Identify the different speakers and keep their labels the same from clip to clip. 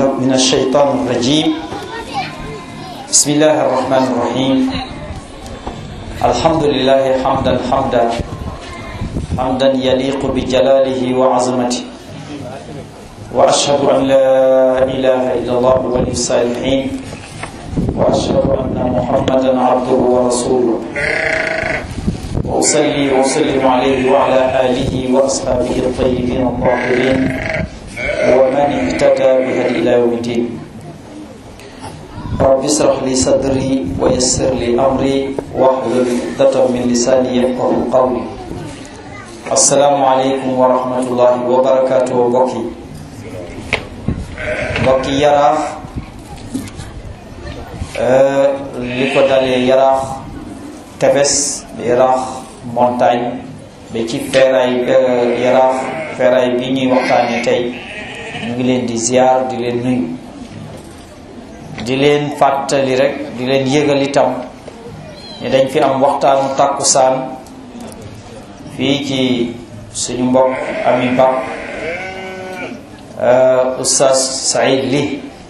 Speaker 1: من الشيطان الرجيم بسم الله الرحمن الرحيم الحمد لله حمدا حمدا حمدا يليق بجلاله وعظمته وأشهد أن لا إله إلا الله ولي الصالحين وأشهد أن محمدا عبده ورسوله وأصلي وأسلم عليه وعلى آله وأصحابه الطيبين الطاهرين ومن اهتدى بهدي إلى يوم الدين رب اشرح لي صدري ويسر لي أمري واحلل عقدة من لساني يفقه قولي السلام عليكم ورحمة الله وبركاته بكي mbokki yaraax li ko dalee yaraax tefes yaraax montagne ba ci feeraay yaraax feeraay bi ñuy waxtaane tey ñu ngi leen di ziar di leen nuyu di leen fàttali rek di leen yëgal itam ne dañ fi am waxtaanu tàkkusaan fii ci suñu mbokk ami ba Oustaz Saïd Ly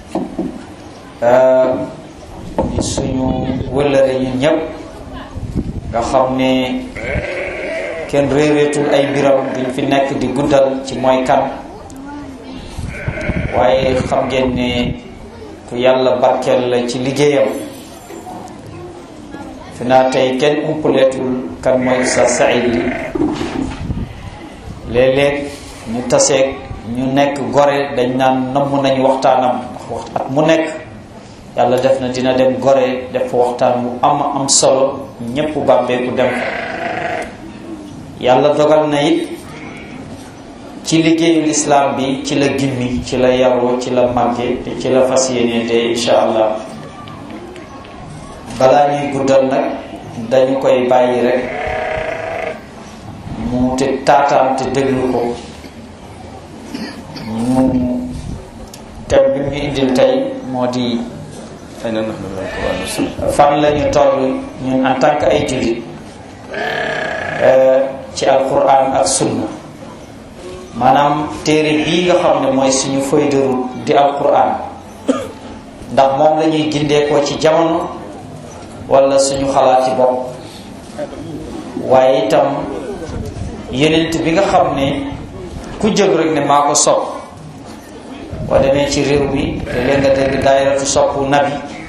Speaker 1: di suñu wëllëre ñun ñëpp nga xam ne kenn réeréetul ay mbiram duñ fi nekk di guddal ci mooy kan waaye xam ngeen ne ku yàlla barkeel la ci liggéeyam fi naa tey kenn umpaleetul kan mooy Oustaz Saïd Ly léeg-léeg ñu taseeg ñu nekk gore dañ naan namm nañu waxtaanam ndax wax at mu nekk yàlla def na dina dem gore def waxtaan bu am am solo ñépp bàbbeeku dem yàlla dogal na it ci liggéeyu lislaam bi ci la gimmi ci la yaroo ci la màgge te ci la fas yéene te insha allah balaa ñuy guddal nag dañu koy bàyyi rek mu te taataan te déglu ko ñu thème bi ñu indil tey moo di fan la ñu toll ñun en tant que ay jullit ci alquran ak sunna maanaam téere bii nga xam ne mooy suñu feuille de route di alquran ndax moom la ñuy gindeekoo ci jamono wala suñu xalaati bopp waaye itam yenent bi nga xam ne ku jóg rek ne maa ko sopp boo demee ci réew mi léeg nga dégg daayiratu sopp nabi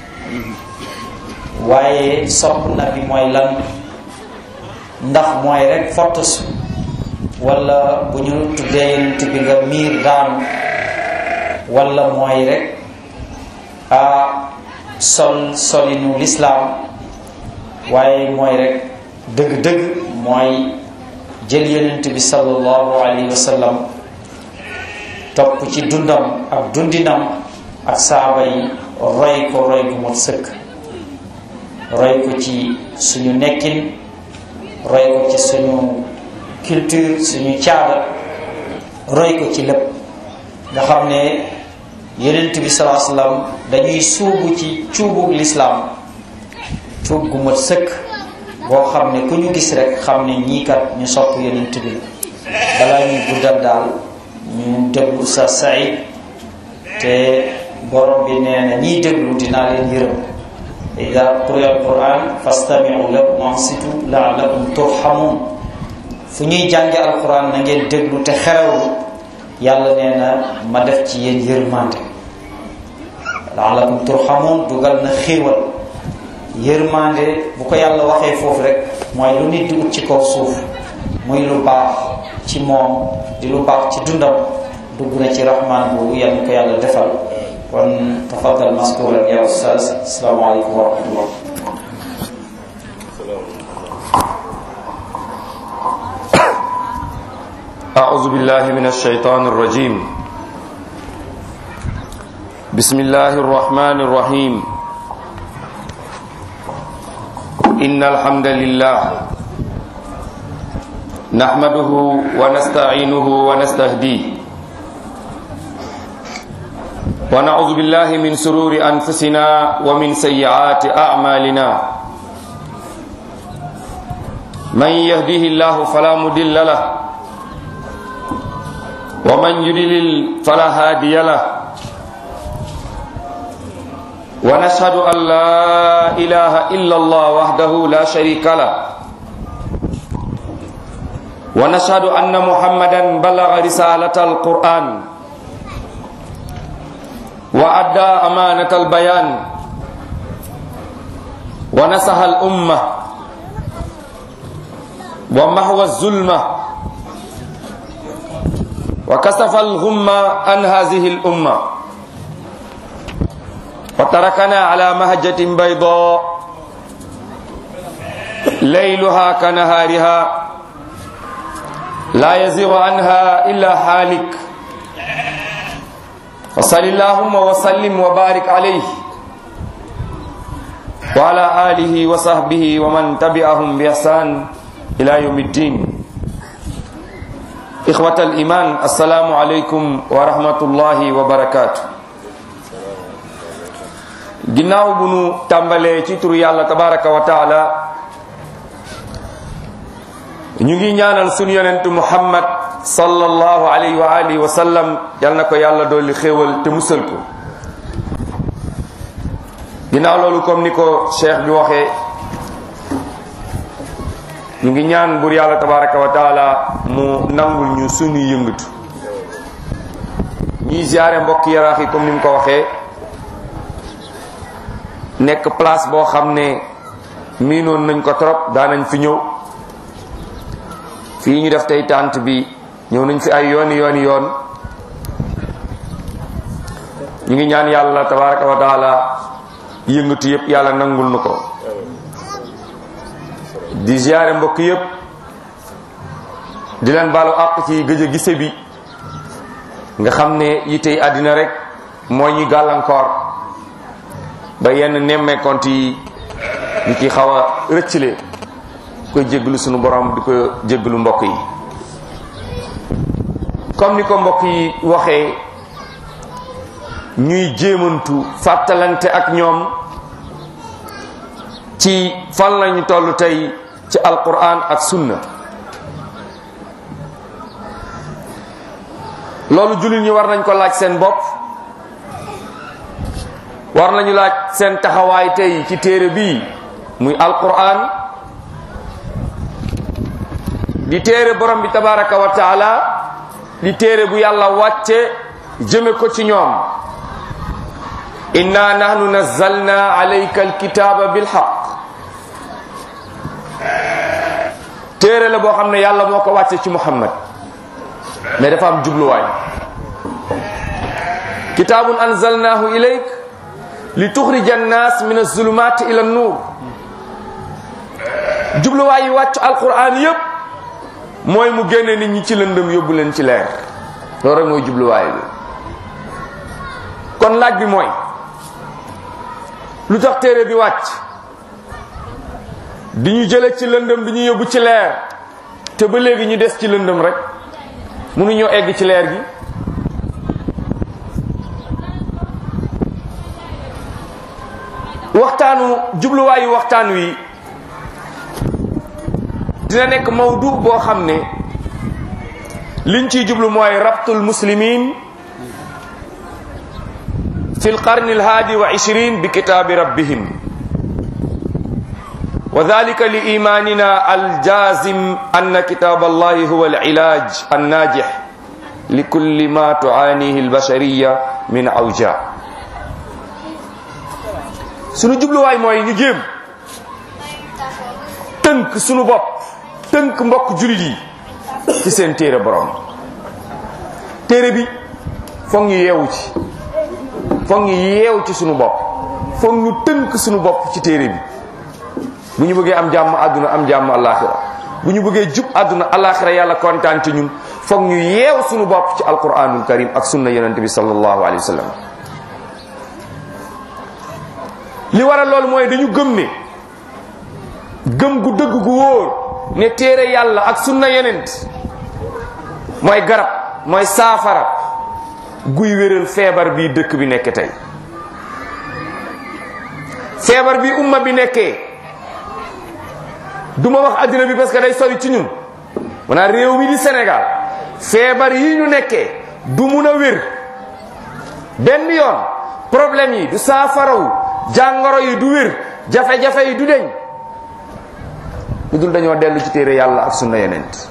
Speaker 1: waaye sopp nabi mooy lan ndax mooy rek fotos wala bu ñu tuddee yenent bi nga miir daanu wala mooy rek a sol solinu lislaam waaye mooy rek dëgg-dëgg mooy jël yonent bi sallallahu alayhi wa sallam topp ci dundam ak dundinam ak saaba yi roy ko roy gu mot sëkk roy ko ci suñu nekkin roy ko ci suñu culture suñu caada roy ko ci lépp nga xam ne yonent bi sallallahu alayhi wa sallam dañuy suubu ci cuubug lislaam cuub gu mot sëkk boo xam ne ku ñu gis rek xam ne ñii kat ñu sopp yonent bi balaa ñuy guddal daal ñu déglu Oustaz Saïd te borom bi nee na ñiy déglu dinaa leen yërëm ida quriya alquran fastamiu lahu wansitu laalakum turhamun fu ñuy jànge alquran na ngeen déglu te xerewlu yàlla nee na ma def ci yéen yërmande laalakum turhamun dugal na xéewal yërmande bu ko yàlla waxee foofu rek mooy lu nit di ut ci kaw suuf muy lu baax ci moom di lu baax ci dundam dugg na ci rahman boobu yal ko yàlla defal kon tafaddal maskuran ya ustaz asalaamaaleykum wa rahmatullah
Speaker 2: أعوذ بالله من الشيطان الرجيم بسم الله الرحمن الرحيم إن الحمد لله نحمده ونستعينه ونستهديه ونعوذ بالله من سرور أنفسنا ومن سيئات أعمالنا من يهديه الله فلا مضل له ومن يضلل فلا هادي له ونشهد أن لا إله إلا الله وحده لا شريك له ونشهد أن محمدا بلغ رسالة القرآن وأدى أمانة البيان ونصح الأمة ومحو الظلمة وكشف الغمة عن هذه الأمة وتركنا على مهجة بيضاء ليلها كنهارها لا يزيغ عنها إلا حالك وصل اللهم وسلم وبارك عليه وعلى آله وصحبه ومن تبعهم بإحسان إلى يوم الدين إخوة الإيمان السلام عليكم ورحمة الله وبركاته ginnaaw bu nu tàmbalee ci turu yàlla tabaraka wa taala ñu ngi ñaanal sunu yonentu muhammad sallallahu alayhi wa alihi wa sallam yal na ko yàlla dolli xéewal te musal ko ginnaaw loolu comme ni ko cheikh bi waxee ñu ngi ñaan bur yàlla tabaraka wa taala mu nangul ñu sunu yëngatu ñuy ziare mbokk yaraax yi comme ni mu ko waxee nekk place boo xam ne miinoon nañ ko trop daanañ fi ñëw fii ñu def tey tànt bi ñëw nañ fi ay yooni yooni yoon ñu ngi ñaan yàlla tabaraka wa taala yëngatu yépp yàlla nangul nu ko di ziare mbokk yépp di leen baalu àq ci gëj a gise bi nga xam ne yitey àddina rek moo ñuy gàllankoor ba yenn nemmeekont yi ñu ci xaw a rëccale koy jéggalu sunu borom di ko jéggalu mbokk yi comme ni ko mbokk yi waxee ñuy jéemantu fàttalante ak ñoom ci fan lañu toll tey ci alquran ak sunna loolu jullit ñi war nañ ko laaj seen bopp war nañu laaj seen taxawaay tey ci téere bii muy alquran di téere borom bi tabaraka wa taala di téere bu yàlla wàcce jëme ko ci ñoom inna nahnu nazzalna alayka alkitaba bilhaq téere la boo xam ne yàlla moo ko wàcce ci muhammad mais dafa am jubluwaay kitabun anzalnahu ilayk li tuxrija annas min azulumat ila nuur jubluwaay yi wàcc alquran yépp mooy mu génne nit ñi ci lëndëm yóbbu leen ci leer loolu rek mooy jubluwaay bi kon laaj bi mooy lu tax téere bi wàcc di ñu jële ci lëndëm di ñu yóbbu ci leer te ba léegi ñu des ci lëndëm rek mënuñoo egg ci leer gi waxtaanu jubluwaayu waxtaan wi dina nekk mawdu boo xam ne liñ ciy jublu mooy rabtul muslimin fi lqarni alhaadi wa ishrin bi kitaabi rabbihim wa dhalika li imanina aljazim anna kitab allahi huwa alilaj annajih li kulli ma tuanihi albashariya min awja sunu jubluwaay mooy ñu jéem tënk sunu bopp tënk mbokk julit yi ci seen téere borom téere bi foog ñu yeewu ci foog ñu yeewu ci sunu bopp foog ñu tënk sunu bopp ci téere bi bu ñu bëggee am jàmm àdduna am jàmm alaxira bu ñu bëggee jub àdduna alaxira yàlla kontaan ci ñun foog ñu yeew sunu bopp ci alquranul karim ak sunna yonente bi sallallahu alayhi wa sallam li waral loolu mooy dañu gëm ne gëm gu dëgg gu wóor ne téere yàlla ak sunna yonent mooy garab mooy saafara guy wéral feebar bi dëkk bi nekk tey feebar bi umma bi nekkee duma wax addina bi parce que day sori ci ñun maanaam réew mi di Sénégal feebar yi ñu nekkee du mun a wér benn yoon problème yi du saafarawu jàngoro yi du wér jafe-jafe yi du deñ lu dul dañoo dellu ci téere yàlla ak sunna yonent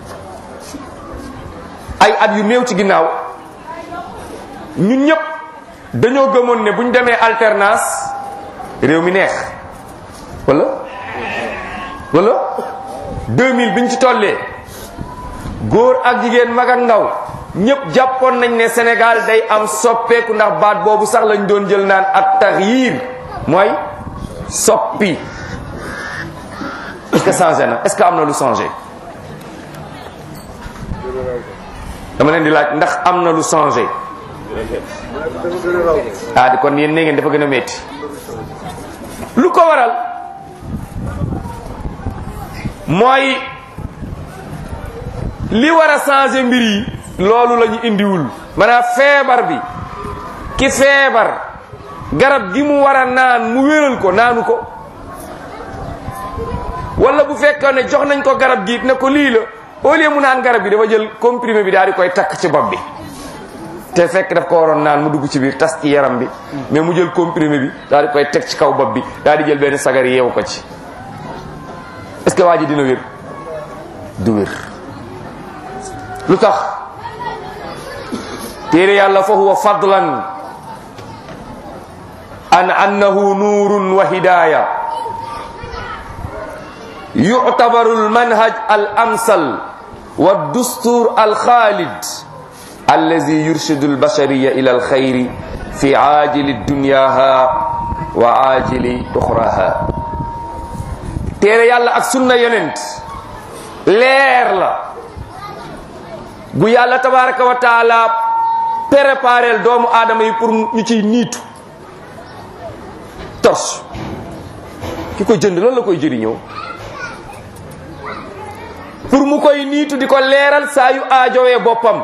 Speaker 2: ay at yu néew ci ginnaaw ñun ñëpp dañoo gëmoon ne bu ñu demee alternance réew mi neex wala wala 2000 biñ ci tollee góor ak jigéen mag ak ndaw ñëpp jàppoon nañ ne Sénégal day am soppeeku ndax baat boobu sax lañ doon jël naan at taxyir mooy soppi est-ce que changé na est-ce que am na lu changé dama leen di laaj ndax am na lu changé ah di kon yéen ne ngeen dafa gën a métti lu ko waral mooy li war a changé mbir yi loolu la ñu indiwul maanaam feebar bi ki feebar garab gi mu war a naan mu wéral ko naanu ko wala bu fekkoon ne jox nañ ko garab gi ne ko lii la au lieu mu naan garab gi dafa jël comprimé bi daal di koy takk ci bopp bi te fekk daf ko waroon naan mu dugg ci biir tas ci yaram bi mais mu jël comprimé bi daal di koy teg ci kaw bopp bi daal di jël benn sagar yeewu ko ci est-ce que waa ji dina wér du wér lu tax téere yàlla fa huwa fadlan an annahu nuurun wa hidaaya يعتبر المنهج الأمثل والدستور الخالد الذي يرشد البشرية إلى الخير في عاجل دنياها وعاجل أخراها تيري يالا اك سنة يوننت لير لا bu yàlla tabaraka wa taala préparel doomu aadama yi pour ñu ciy niitu tos ki ko jënd lan la koy jëriñoo pour mu koy niitu di ko leeral saa yu aajowee boppam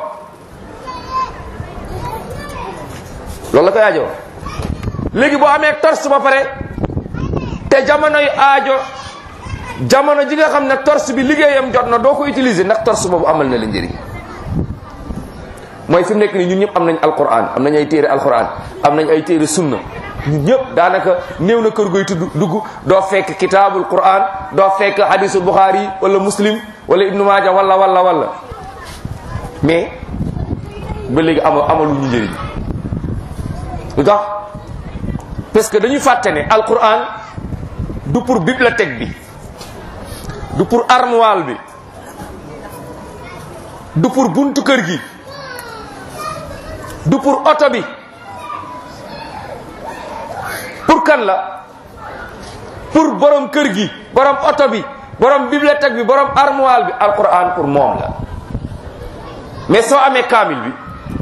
Speaker 2: loolu la koy aajo léegi boo amee torche ba pare te jamonoy aajo jamono ji nga xam ne torche bi liggéeyam jot na doo ko utiliser ndax torche boobu amal na la njëriñ mooy fi mu nekk nii ñun ñëpp am nañ alquran am nañ ay téere alquran am nañ ay téere sunna ñun ñëpp daanaka néew na kër goy tudd dugg doo fekk kitaabul quran doo fekk hadisul buxaari wala muslim wala ibnu maaja wala wala wala mais ba léegi ama amalu ñu njëriñ lu tax parce que dañuy fàtte ne alquran du pour bibliothèque bi du pour armoire bi du pour buntu kër gi du pour oto bi pour kan la pour borom kër gi borom oto bi borom bibliothèque bi borom armoire bi alquran pour moom la mais soo amee kaamil bi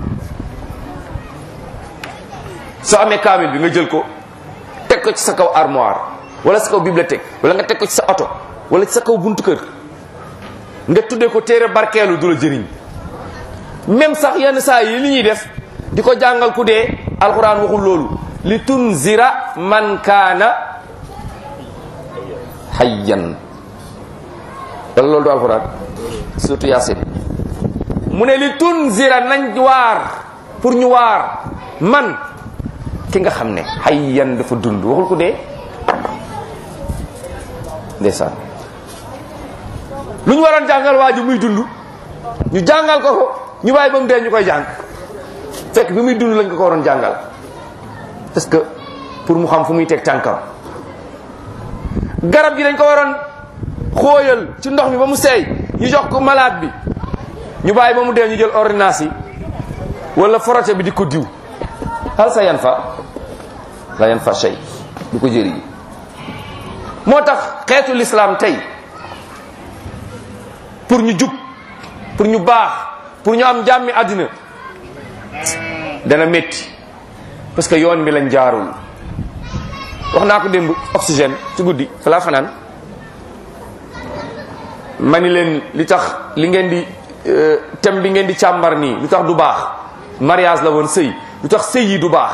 Speaker 2: soo amee kaamil bi nga jël ko teg ko ci sa kaw armoire wala sa kaw bibliothèque wala nga teg ko ci sa oto wala ci sa kaw buntu kër nga tuddee ko téere barkeelu du la jëriñ même sax yenn saa yi li ñuy def di ko jàngal ku dee alquran waxul loolu li tunzira man kaana hayyan wala loolu du alquran surtout yaasin mu ne li tunzira nañ waar pour ñu waar man ki nga xam ne hayyan dafa dund waxul ku dee ndeysaan lu ñu waroon jàngal waa ji muy dund ñu jàngal ko ko ñu bàyyi ba mu dee ñu koy jàng fekk bi muy dund lañ ko ko waroon jàngal parce que pour mu xam fu muy teg tànkam garab gi dañ ko waroon xóoyal ci ndox mi ba mu seey ñu jox ko malade bi ñu bàyyi ba mu dee ñu jël ordonnance yi wala forote bi di ko diw hal sa yan fa la yan fa shay du ko jëriñ moo tax xeetu l'islam tey pour ñu jub pour ñu baax pour ñu am jàmmi àddina dana métti parce que yoon bi lañ jaarul wax naa ko démb oxygène ci guddi fa laa fanaan ma ni leen li tax li ngeen di thème bi ngeen di càmbar nii lu tax du baax mariage la woon sëy lu tax sëy yi du baax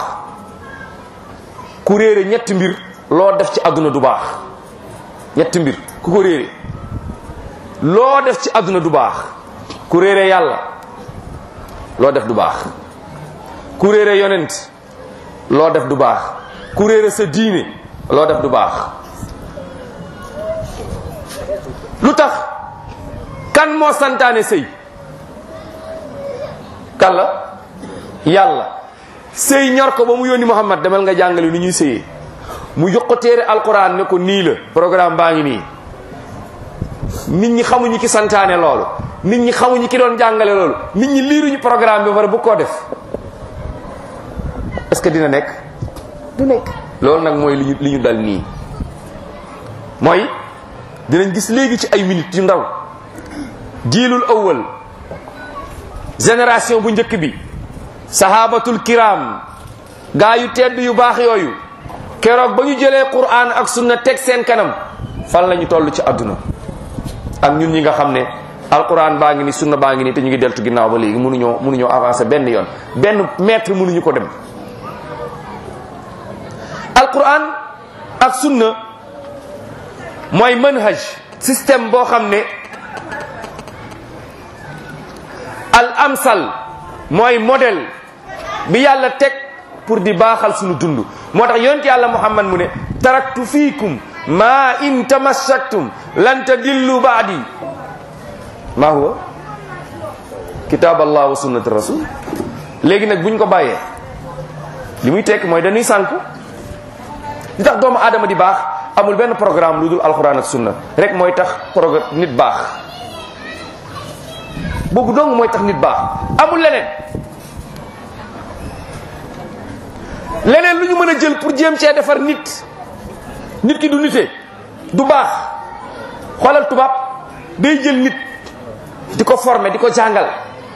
Speaker 2: ku réere ñetti mbir loo def ci àdduna du baax ñetti mbir ku ko réere loo def ci àdduna du baax ku réere yàlla loo def du baax ku réere yonent loo def du baax ku réere sa diine loo def du baax lu tax kan moo santaane sëy kan la yàlla sëy ñor ko ba mu yónni Muhammad demal nga jàngale ni ñuy sëyee mu jox ko téere alquran ne ko nii la programme baa ngi nii nit ñi xamuñu ki santaane loolu nit ñi xamuñu ki doon jàngale loolu nit ñi liiruñu programme bi ba pare bu koo def est-ce que dina nekk du nekk loolu nag mooy li ñu li ñu dal nii mooy dinañ gis léegi ci ay minutes yu ndaw jiilul awwal génération bu njëkk bi sahabatul kiram gaa yu tedd yu baax yooyu keroog ba ñu jëlee quran ak sunna teg seen kanam fan la ñu toll ci àdduna ak ñun ñi nga xam ne alquran baa ngi ni sunna baa ngi ni te ñu ngi deltu ginnaaw ba léegi mënuñoo mënuñoo avancer benn yoon benn mètre mënuñu ko dem alquran ak sunna mooy manhaj système boo xam ne al amsal mooy modèle bi yàlla teg pour di baaxal suñu dund moo tax yonent yàlla muhammad mu ne taraktu fiikum ma in tamassaktum lan tadillu baadi ma huwa kitab allah wa sunnati rasul léegi nag buñ ko bàyyee li muy tekk mooy dañuy sànku li tax doomu aadama di baax amul benn programme lu dul alxuraan ak sunna rek mooy tax programme nit baax boobu dong mooy tax nit baax amul leneen leneen lu ñu mën a jël pour jéem cee defar nit nit ki du nite du baax xoolal tubaab day jël nit di ko former di ko jàngal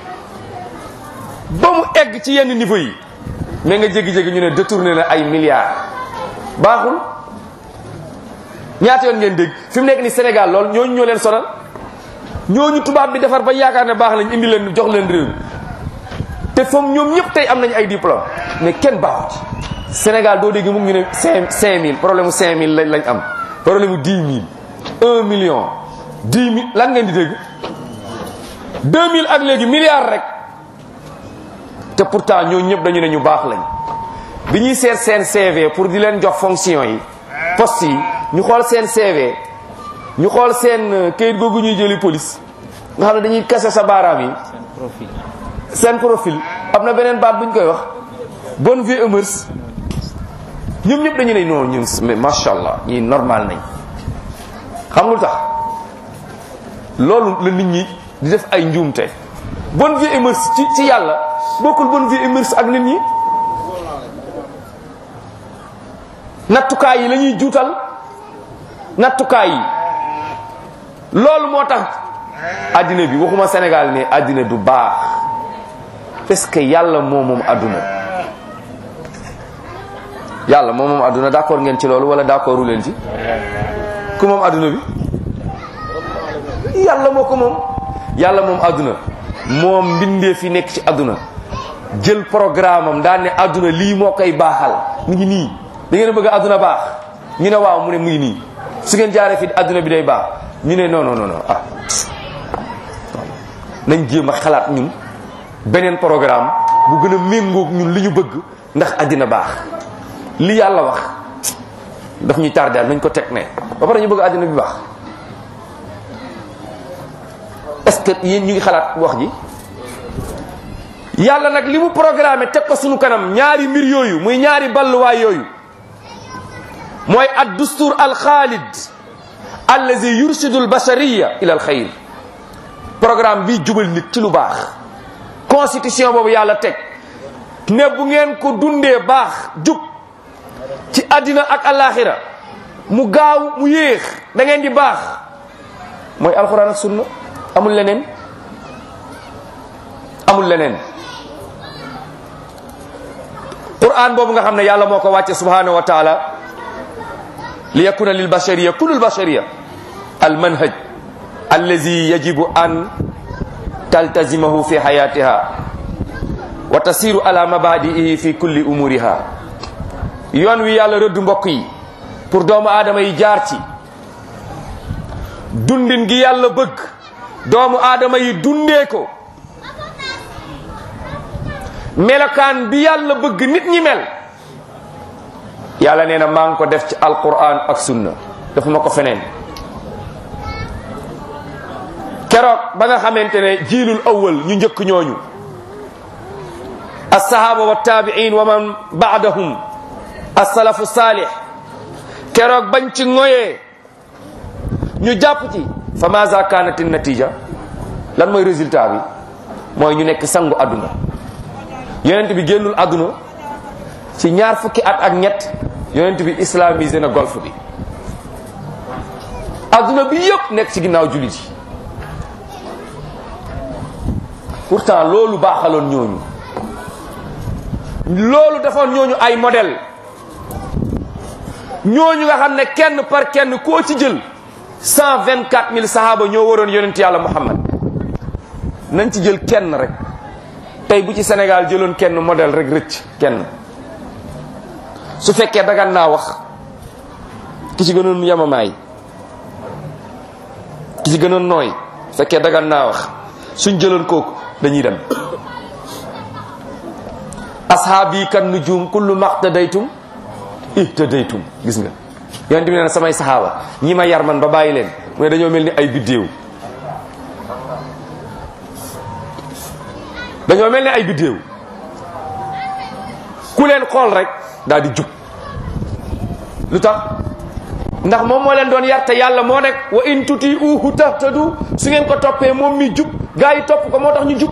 Speaker 2: ba mu egg ci yenn niveau yi mais nga jégi-jégi ñu ne détourné na ay milliards baaxul ñaata yoon ngeen dégg fi mu nekk ni Sénégal lool ñooñu ñoo leen sonal ñooñu tubaab bi defar ba yaakaar ne baax nañ indi leen jox leen réew te foom ñoom ñëpp tey am nañ ay diplôme mais kenn baaxu ci Sénégal doo dégg mu ngi ñu ne cinq cinq mille problème mu cinq mille lañ lañ am problème mu dix mille un million dix mille lan ngeen di dégg deux mille ak léegi milliards rek te pourtant ñoo ñëpp dañu ne ñu baax lañ bi ñuy seet seen CV pour di leen jox fonction yi poste yi ñu xool seen CV ñu xool seen kayit googu ñuy jëli police nga xam ne dañuy kase sa baaraam yi seen profil am na beneen baat bu ñu koy wax bonne vie et mœurs ñoom ñëpp dañu ne non ñun mais macha allah ñii normal nañ xam nga lu tax loolu la nit ñi di def ay njuumte bonne vie et mœurs ci ci yàlla bokkul bonne vie et mœurs ak nit ñi nattukaay yi la ñuy juutal nattukaay yi loolu moo tax addina bi waxuma Sénégal ne addina du baax parce que yàlla moo moom adduna yàlla moo moom adduna d'accord ngeen ci loolu wala d'accordu leen ci ku moom adduna bi yàlla moo ko moom yàlla moom adduna moom mbindee fi nekk ci adduna jël programme am daan ne adduna lii moo koy baaxal mu ngi nii da ngeen bëgg adduna baax ñu ne waaw mu ne mu ngi nii su ngeen jaaree fi adduna bi day baax ñu ne non non non ah nañ jéem a xalaat ñun beneen programme bu gën a méngoog ñun li ñu bëgg ndax addina baax li yàlla wax daf ñuy tardeel nañ ko teg ne ba pare ñu bëgg addina bi baax est-ce que yéen ñu ngi xalaat wax ji yàlla nag li mu programmé teg ko sunu kanam ñaari mbir yooyu muy ñaari balluwaay yooyu mooy ad dustur al xaalid allazi yursidu al bashariya ila al xayr programme bi jubal nit ci lu baax constitution boobu yàlla teg ne bu ngeen ko dundee baax jub ci àddina ak alaxira mu gaaw mu yéex da ngeen di baax mooy alxuraan ak sunna amul leneen amul leneen quran boobu nga xam ne yàlla moo ko wàcce subhanahu wa taala li yakuna lil bashariya kullu al bashariya al manhaj allazi yajibu an taltazimahu fi hayatiha wa tasiru ala mabadi'ihi fi kulli umuriha yoon wi yàlla rëdd mbokk yi pour doomu aadama yi jaar ci dundin gi yàlla bëgg doomu aadama yi dundee ko melokaan bi yàlla bëgg nit ñi mel yàlla nee na maa ngi ko def ci alquran ak sunna dafa ma ko feneen keroog ba nga xamante ne jiilul awwal ñu njëkk ñooñu alsahaba wa tabiin wa man baadahum alsalafu saalih keroog bañ ci ngoyee ñu jàpp ci fa maza kanat natija lan mooy résultat bi mooy ñu nekk sangu àdduna yonent bi génnul àdduna ci ñaar fukki at ak ñett yonent bi islamisé na golf bi àdduna bi yëpp nekk ci ginnaaw jullit yi pourtant loolu baaxaloon ñooñu loolu defoon ñooñu ay modèle ñooñu nga xam ne kenn par kenn koo ci jël cent vingt quatre mille sahaba ñoo waroon yonent yàlla muhammad nañ ci jël kenn rek tey bu ci Sénégal jëloon kenn modèle rek rëcc kenn su fekkee dagan naa wax ki ci gënoon yamamaay ki ci gënoon nooy su fekkee dagan naa wax suñ jëloon kooku dañuy dem ashaabi kan nujum kullu maqtadaytum ihtadaytum gis nga yonent bi nee na samay saxaaba ñi ma yar man ba bàyyi leen mu ne dañoo mel ni ay biddéew dañoo mel ni ay biddéew ku leen xool rek daal di jub lu tax ndax moom moo leen doon yar te yàlla moo nekk wa in tuti uhu tahtadu su ngeen ko toppee moom mi jub gaa yi topp ko moo tax ñu jub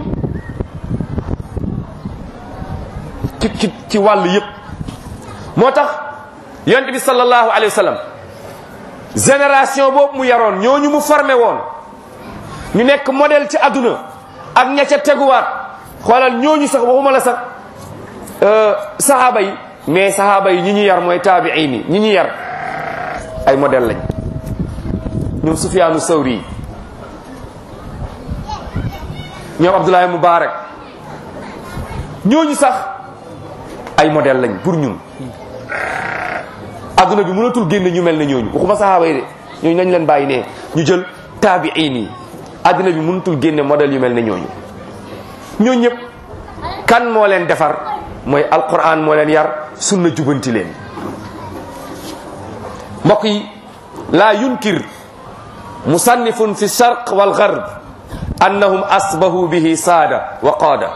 Speaker 2: ci ci ci wàll yëpp moo tax yonent bi sallallahu alayhi wa sallam génération boobu mu yaroon ñooñu mu formé woon ñu nekk modèle ci àdduna ak ña ca teguwaat xoolal ñooñu sax waxuma la sax sahaaba yi mais sahaaba yi ñi ñu yar mooy taabiin yi ñi ñu yar ay modèle lañ ñoom Sufyaanu Sawri ñoom Abdoulaye Mubarak ñooñu sax ay modèle lañ pour ñun adduna bi mënatul génne ñu mel ne ñooñu waxuma sahaaba yi de ñooñu nañ leen bàyyi ne ñu jël taabiin yi adduna bi mënatul génne modèle yu mel ne ñooñu ñooñu ñëpp kan moo leen defar mooy alquran moo leen yar sunna jubanti leen mbokk yi laa yunkir musannifun fi sharq wal gharb annahum asbahu bihi saada wa qaada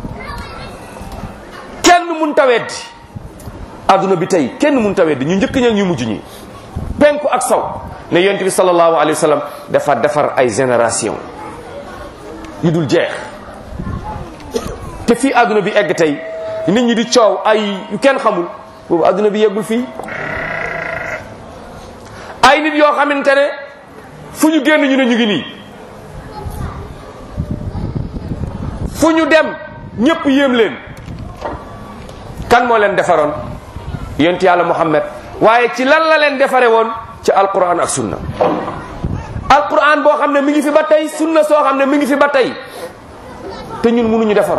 Speaker 2: kenn mun ta weddi adduna bi tey kenn mun ta weddi ñu njëkk ña ñu mujj ñi penku ak saw ne yonent bi sallallahu alayhi wa sallam dafa defar ay génération yu dul jeex te fii adduna bi egg tey nit ñi di coow ay yu kenn xamul boobu adduna bi yeggul fii ay nit yoo xamante ne fu ñu génn ñu ne ñu ngi nii fu ñu dem ñëpp yéem leen kan moo leen defaroon yonent yàlla muhammad waaye ci lan la leen defare woon ci alquran ak sunna alquran boo xam ne mi ngi fi ba tey sunna soo xam ne mi ngi fi ba tey te ñun mënuñu defar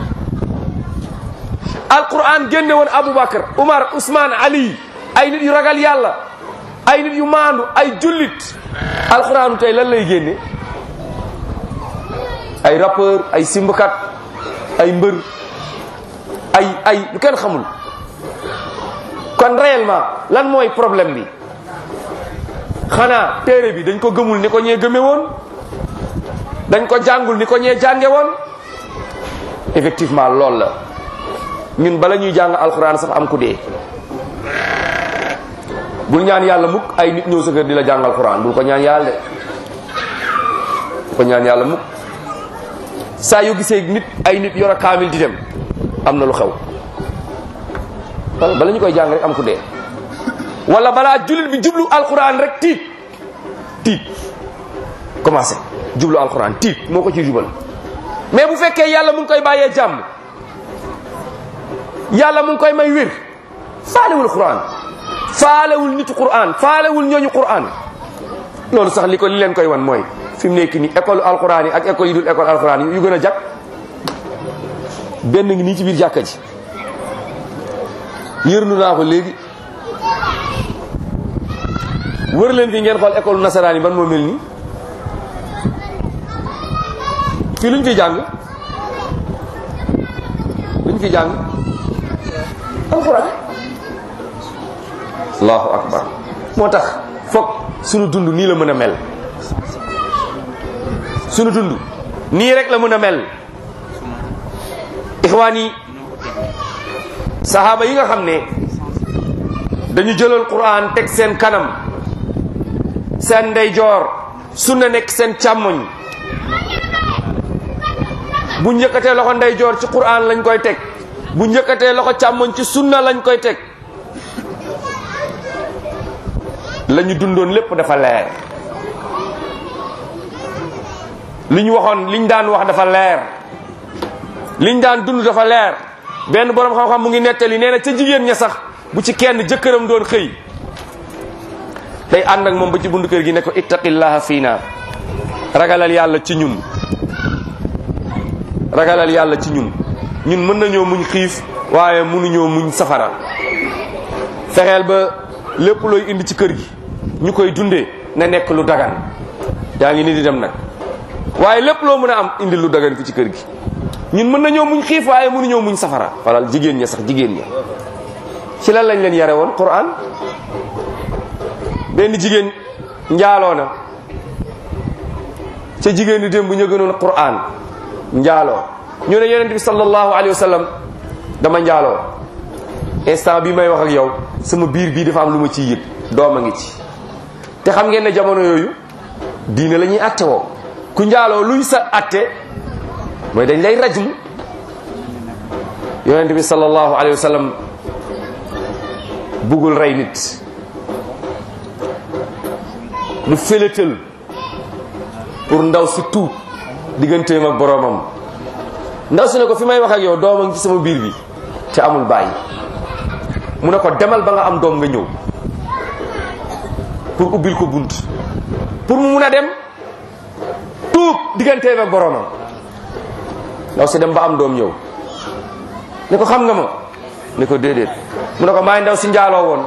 Speaker 2: alquran génne woon aboubacar umar ousmane ali ay nit yu ragal yàlla ay nit yu maandu ay jullit alquranu tey lan lay génne ay rappeur ay simbkat ay mbër ay ay lu kenn xamul kon réellement lan mooy problème bi xanaa téere bi dañ ko gëmul ni ko ñee gëme woon dañ ko jàngul ni ko ñee jànge woon effectivement loolu la ñun bala ñuy jàng alxuraan sax am ku dee bul ñaan yàlla mukk ay nit ñëw sa kër di la jàng alxuraan bul ko ñaan yàlla de bul ko ñaan yàlla mukk saa yu gisee nit ay nit yor a kaamil di dem am na lu xew bala ñu koy jàng rek am ku dee wala balaa jullit bi jublu alquran rek tiit tiit commencé jublu alquran tiit moo ko ci jubal mais bu fekkee yàlla mu ngi koy bàyyee jàmm yàlla mu ngi koy may wér faalewul quran faalewul nitu quran faalewul ñooñu quran loolu sax li ko li leen koy wan mooy fi mu nekk nii école alquran yi ak école yi dul école alquran yi yu gën a jag benn ngi nii ci biir jàkka ji yërnu naa ko léegi wër leen fi ngeen xool école nasaraan yi ban moo mel nii fii luñ fi jàng luñ fi jàng alxuraan allahu akbar moo tax foog sunu dund nii la mën a mel sunu dund nii rek la mën a mel ixwaan yi sahaaba yi nga xam ne dañu jëlal quran teg seen kanam seen ndeyjoor sunna nekk seen càmmoñ bu njëkkatee loxo ndeyjoor ci quran lañ koy teg bu njëkkatee loxo càmmoñ ci sunna lañ koy teg la ñu dundoon lépp dafa leer li ñu waxoon liñ daan wax dafa leer liñ daan dund dafa leer benn boroom xam-xam mu ngi nettali nee na ca jigéen ña sax bu ci kenn jëkkëram doon xëy day ànd ak moom ba ci bundu kër gi ne ko ittaqillaha fiina ragalal yàlla ci ñun ragalal yàlla ci ñun ñun mën nañoo muñ xiif waaye mënuñoo muñ safara fexeel ba lépp looy indi ci kër gi ñu koy dundee na nekk lu dagan yaa ngi ni di dem nag waaye lépp loo mën a am indi lu dagan fi ci kër gi ñun mën nañoo muñ xiif waaye mënuñoo muñ safara walal jigéen ña sax jigéen ña ci lan lañ leen yare woon Qur'an benn jigéen njaaloo na ca jigéen ñi démb ñu gënoon Qur'an njaaloo ñu ne yonent bi sallallahu alayhi wa sallam dama njaaloo instant bi may wax ak yow sama biir bii dafa am lu ma ciy yëg doom a ngi ci te xam ngeen ne jamono yooyu diine la ñuy atte woo ku njaaloo luy sa atte mooy dañ lay rajmu yonent bi sallallahu alayhi wa sallam bugul rey nit mu félétal pour ndaw si tuub digganteem ak boroomam ndaw si ne ko fi may wax ak yow doom a ngi ci sama biir bi te amul bàyyi mu ne ko demal ba nga am doom nga ñëw pour ubbil ko bunt pour mu mun a dem tuub digganteem ak boroomam ndaw si dem ba am doom ñëw ne ko xam nga ma ne ko déedéet mu ne ko maay ndaw si njaaloo woon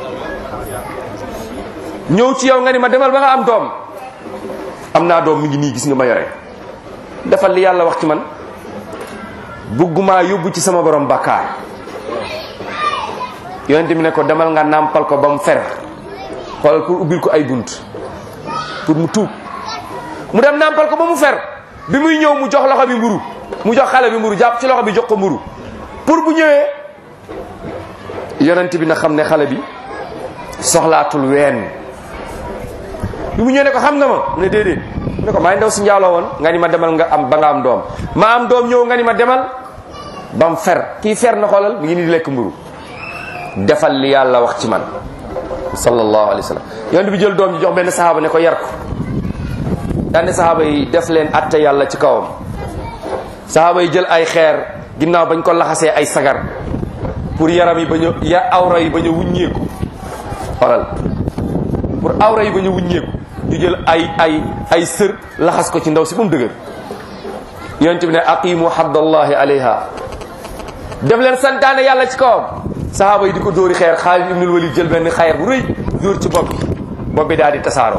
Speaker 2: ñëw ci yow nga ni ma demal ba nga am doom am naa doom mi ngi nii gis nga ma yore defal li yàlla wax ci man buggumaa yóbbu ci sama borom bàkkaar yonente bi ne ko demal nga nàmpal ko ba mu fer xoolal pour ubbil ko ay bunt pour mu tuub mu dem nàmpal ko ba mu fer bi muy ñëw mu jox loxo bi mburu mu jox xale bi mburu jàpp ci loxo bi jox ko mburu pour bu ñëwee yonent bi na xam ne xale bi soxlaatul ween bi mu ñëwee ne ko xam nga ma mu ne déedéet mu ne ko maay ndaw si njaaloo woon nga ni ma demal nga am ba nga am doom ma am doom ñëw nga ni ma demal ba mu fer kii fer na xoolal mi ngi ni di lekk mburu defal li yàlla wax ci man sallallahu alayhi wa sallam yonent bi jël doom ji jox benn sahaaba ne ko yar ko daane sahaaba yi def leen atte yàlla ci kawam sahaaba yi jël ay xeer ginnaaw bañ ko laxasee ay sagar pour yaram yi bañ a ya awra yi bañ a wuññeeku xoolal pour awra yi bañ a wuññeeku ñu jël ay ay ay sër laxas ko ci ndaw si ba mu dëgër yonent bi ne aqimu haddallahi alayha def leen santaane yàlla ci kawam sahaaba yi di ko dóori xeer Xaalid ibnul Walid jël benn xeer bu rëy dóor ci bopp bi bopp bi daal di tasaaroo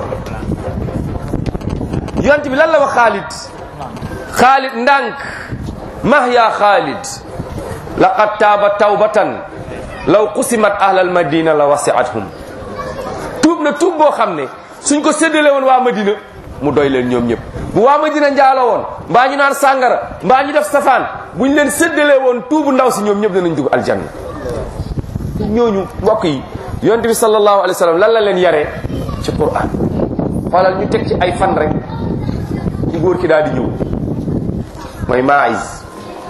Speaker 2: yonent bi lan la wax Xaalid Xaalid ndànk mah ya Xaalid laqad taaba tawbatan law qusimat ahlal madina la wasiathum tuub na tuub boo xam ne suñ ko séddale woon waa madina mu doy leen ñoom ñëpp bu waa madina njaaloo woon mbaa ñu naan sàngara mbaa ñu def safaan buñ leen séddale woon tuubu ndaw si ñoom ñëpp danañ dugg aljanna ñooñu mbokk yi yonent bi sallallahu alayhi wa sallam lan la leen yaree ci Qur'an xoolal ñu teg ci ay fan rek ci góor ki daal di ñëw mooy maïs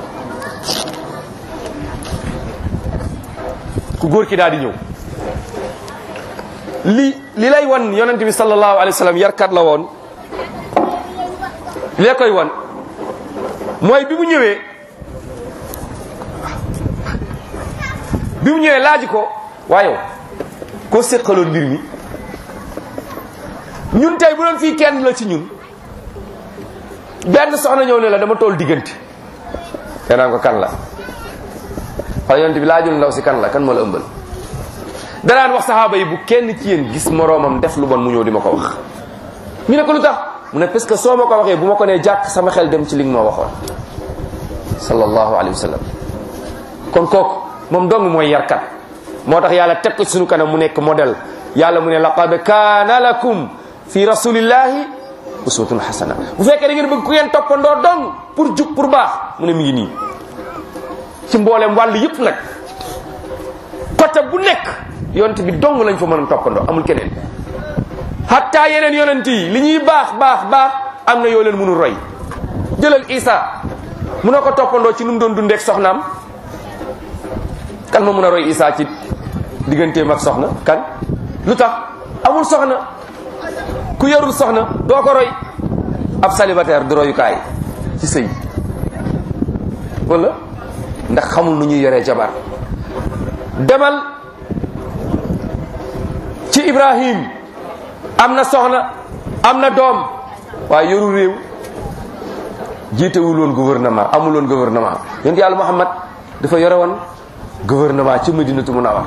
Speaker 2: ku góor ki daal di ñëw li li lay wan yonent bi sallallahu alayhi wa sallam yarkat la woon li koy wan mooy bi mu ñëwee bi mu ñëwee laaj ko waaye koo séqaloon mbir mi ñun tey bu doon fii kenn la ci ñun benn soxna ñëw ne la dama tool diggante te naan ko kan la wala yonent bi laajul ndaw si kan la kan moo la ëmbal danaan wax saxaaba yi bu kenn ci yéen gis moroomam def lu bon mu ñëw di ma ko wax ñu ne ko lu tax mu ne parce que soo ma ko waxee bu ma ko nee jàkk sama xel dem ci li nga ma waxoon sallallahu alayhi wa sallam kon kooku moom dong mooy yarkat moo tax yàlla teg ko ci sunu kanam mu nekk modèle yàlla mu ne laqad kaana lakum fi rasulillahi uswatun hasana bu fekkee da ngeen bëgg ku ngeen toppandoo dong pour jub pour baax mu ne mi ngi nii ci mboolem wàll yëpp nag côté bu nekk yonent bi dong lañ fa mën a toppandoo amul keneen hatta yeneen yonent yi li ñuy baax baax baax am na yoo leen mënul roy jëlal Isa mun na ko toppandoo ci nu mu doon dundeek soxnaam kan ma mun a roy Isa ci digganteem ak soxna kan lu tax amul soxna ku yarul soxna doo ko roy ab célibataire du royukaay ci sëy wala ndax xamul nu ñuy yoree jabar demal ci Ibrahim am na soxna am na doom waaye yoru réew jiitewul woon gouvernement amul woon gouvernement yonent yàlla Muhammad dafa yore woon gouvernement ci Madinatu Munawwar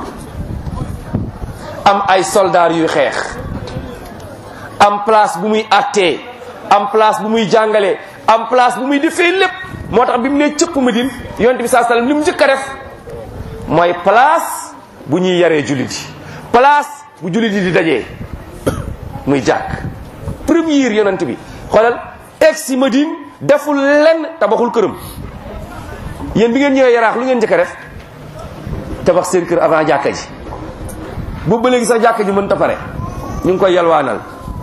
Speaker 2: am ay soldats yuy xeex am place bu muy attee am place bu muy jàngalee am place bu muy defee lépp moo tax bi mu nee cëpp Madine yonent bi saa sallam li mu njëkk a def mooy place bu ñuy yaree jullit yi place bu jullit yi di dajee muy jàkk première yonent bi xoolal egg si Madine deful lenn tabaxul këram yéen bi ngeen ñëwee yaraax lu ngeen njëkk a def tabax seen kër avant jàkka ji boobu ba léegi sax jàkka ji mën ta pare ñu ngi koy yalwaanal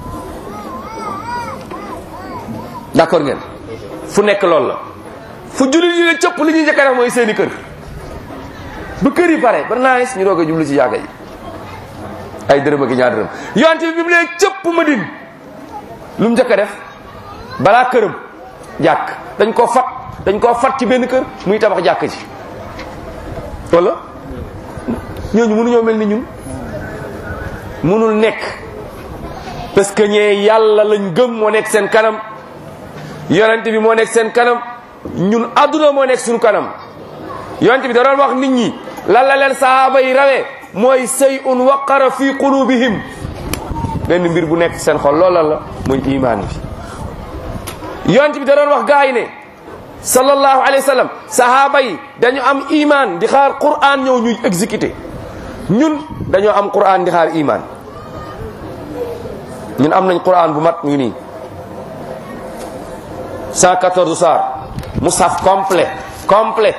Speaker 2: d'accord ngeen fu nekk loolu la fu jullit yi ne cëpp li ñuy njëkk a def mooy seeni kër bu kër yi pare ba naagis ñu doog a jublu ci jàkka ji ay dërëm ak ñaar dërëm yonte bi bi mu lee cëpp Madine lu mu njëkk a def balaa këram jàkk dañ koo fat dañ koo fat ci benn kër muy tabax jàkk ji wala ñooñu mënuñoo mel ni ñun mënul nekk parce que ñee yàlla lañ gëm moo nekk seen kanam yonent bi moo nekk seen kanam ñun adduna moo nekk suñu kanam yonent bi da doon wax nit ñi lan la leen sahaaba yi rawee mooy sey un waqara fi qulubihim benn mbir bu nekk seen xol loola la mooy imaan bi yonent bi da doon wax gaa yi ne sallallahu alayhi wa sallam sahaaba yi dañu am iman di xaar quran ñëw ñuy exécuté ñun dañoo am quran di xaar iman ñun am nañ quran bu mat mu ngi nii 114 saar mushaf complet complet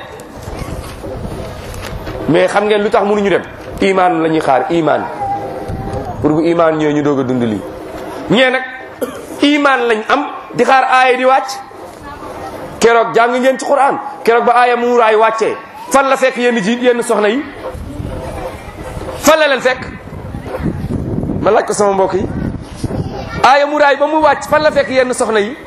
Speaker 2: mais xam ngeen lu tax mënuñu dem iman la ñuy xaar iman pour bu iman ñëwee ñu doog a dund lii ñee nag iman lañ am di xaar aaya di wàcc keroog jàng ngeen ci quran keroog ba aaya muuraay wàccee fan la fekk yenn ji yenn soxna yi fan la leen fekk ma laaj ko sama mbokk yi aaya muuraay ba mu wàcc fan la fekk yenn soxna yi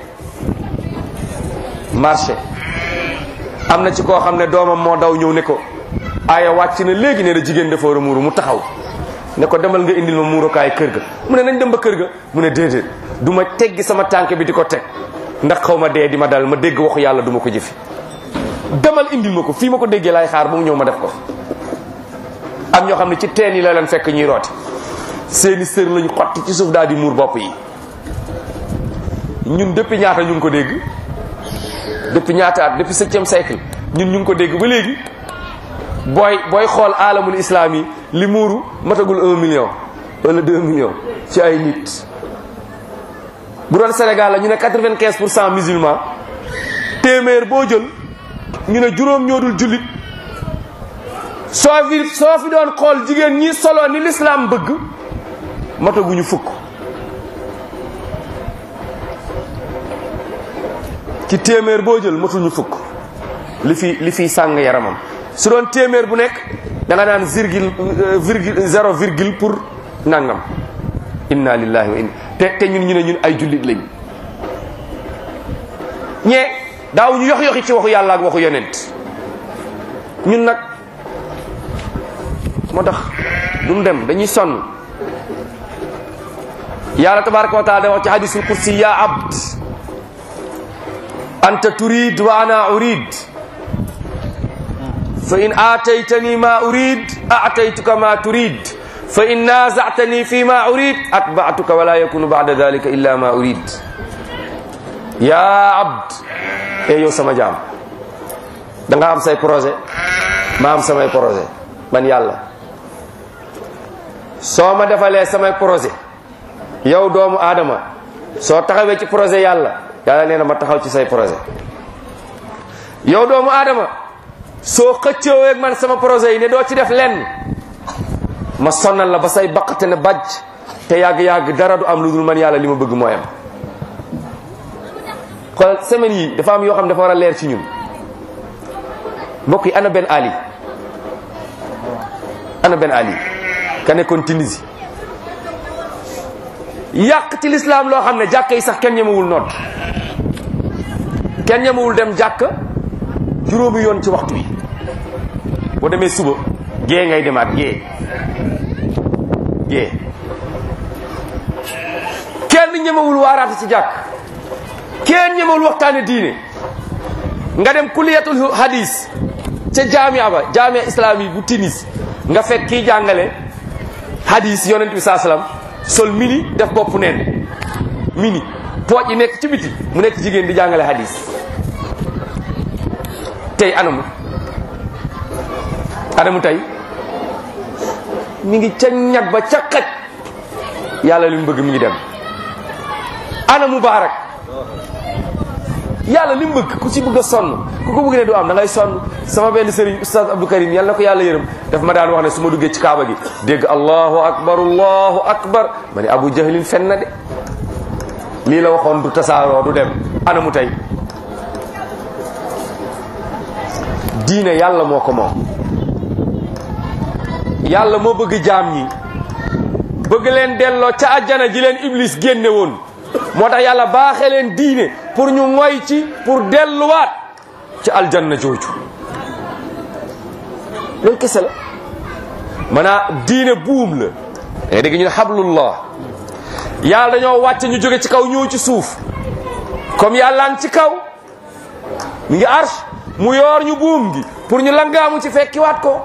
Speaker 2: marché am na ci koo xam ne doomam moo daw ñëw ne ko aaya wàcc na léegi ne da jigéen dafa war a muuru mu taxaw ne ko demal nga indil ma muurukaay kër ga mu ne nañ dem ba kër ga mu ne déedéet du ma teggi sama tànk bi di ko teg ndax xaw ma dee di ma dal ma dégg waxu yàlla du ma ko jëfi demal indil ma ko fii ma ko déggee laay xaar ba mu ñëw ma def ko am ñoo xam ne ci teen yi la leen fekk ñuy rooti seeni sër lañu xotti ci suuf daal di muur bopp yi ñun depuis ñaata ñu ngi ko dégg depuis ñaata at depuis septième siècle ñun ñu ngi ko dégg ba léegi booy booy xool alamul islam yi li muuru matagul un million wala deux millions ci ay nit bu doon Sénégal la ñu ne quatre-vingt-quinze pour cent musulman téeméer boo jël ñu ne juróom ñoo dul jullit soo fi soo fi doon xool jigéen ñi solo ni l'islam bëgg mataguñu fukk ci téeméer boo jël matuñu fukk li fi li fiy sàng yaramam su doon téeméer bu nekk da nga naan virgule virgule zéro virgule pour nangam inna lillahi wa inna te te ñun ñu ne ñun ay jullit lañ ñee daaw ñu yox yoxi ci waxu yàlla ak waxu yonent ñun nag moo tax duñ dem dañuy sonn yàlla tabaraka wa taala da wax ci hadisul kursi ya abd anta turid wa ana urid fa in aataytani ma urid aataytuka ma turid fa in naazatani fi ma urid atba'tuka wala yakunu ba'da dhalika illa ma urid ya abd e yow sama jaam da nga am say projet ma am samay projet man yàlla soo ma defalee samay projet yow doomu aadama soo taxawee ci projet yàlla yàlla nee na ma taxaw ci say projet yow doomu aadama soo xëccoo ak man sama projet yi ne doo ci def lenn ma sonnal la ba say baqate ne bàjj te yàgg-yàgg dara du am lu dul man yàlla li ma bëgg mooy am xoolal semaine yi dafa am yoo xam dafa war a leer ci ñun mbokk yi ana Ben Ali ana Ben Ali ka nekkoon Tunisie yàq ci lislaam loo xam ne jàkk yi sax kenn ñemewul nodd kenn ñemewul dem jàkk juróomi yoon ci waxtu yi boo demee suba gée ngay demaat gée gée kenn ñemewul waaraate ci jàkk kenn ñemewul waxtaane diine nga dem kuliyatul hadis ca jaamia ba jaamia islami bu Tunis nga fekk kii jàngale hadis yonent bi saa salaam sol mini def bopp neen mini pooj yi nekk ci biti mu nekk jigéen di jàngale hadis tey anamu anamu tey mi ngi ca ñag ba ca xaj yàlla li mu bëgg mi ngi dem ana mubaarak yàlla li mu bëgg ku ci bëgg a sonn ku ko bëgg ne du am da ngay sonn sama benn sëriñ oustaz Abdou Karim yàlla na ko yàlla yërëm daf ma daan wax ne su ma duggee ci kaaba gi dégg allahu akbar allahu akbar ma ne abu jahlin fen na de lii la waxoon du tasaaroo du dem ana mu tey diine yàlla moo ko moom yàlla moo bëgg jaam ñi bëgg leen delloo ca àjjana ji leen iblis génne woon moo tax yàlla baaxee leen diine pour ñu ngoy ci pour delluwaat ci aljanna jooju loolu kese la maanaam diine buum la day dégg ñu ne hablullah yàlla dañoo wàcc ñu jóge ci kaw ñëw ci suuf comme yàllaan ci kaw mi ngi arsh mu yoor ñu buum gi pour ñu langaamu ci fekkiwaat ko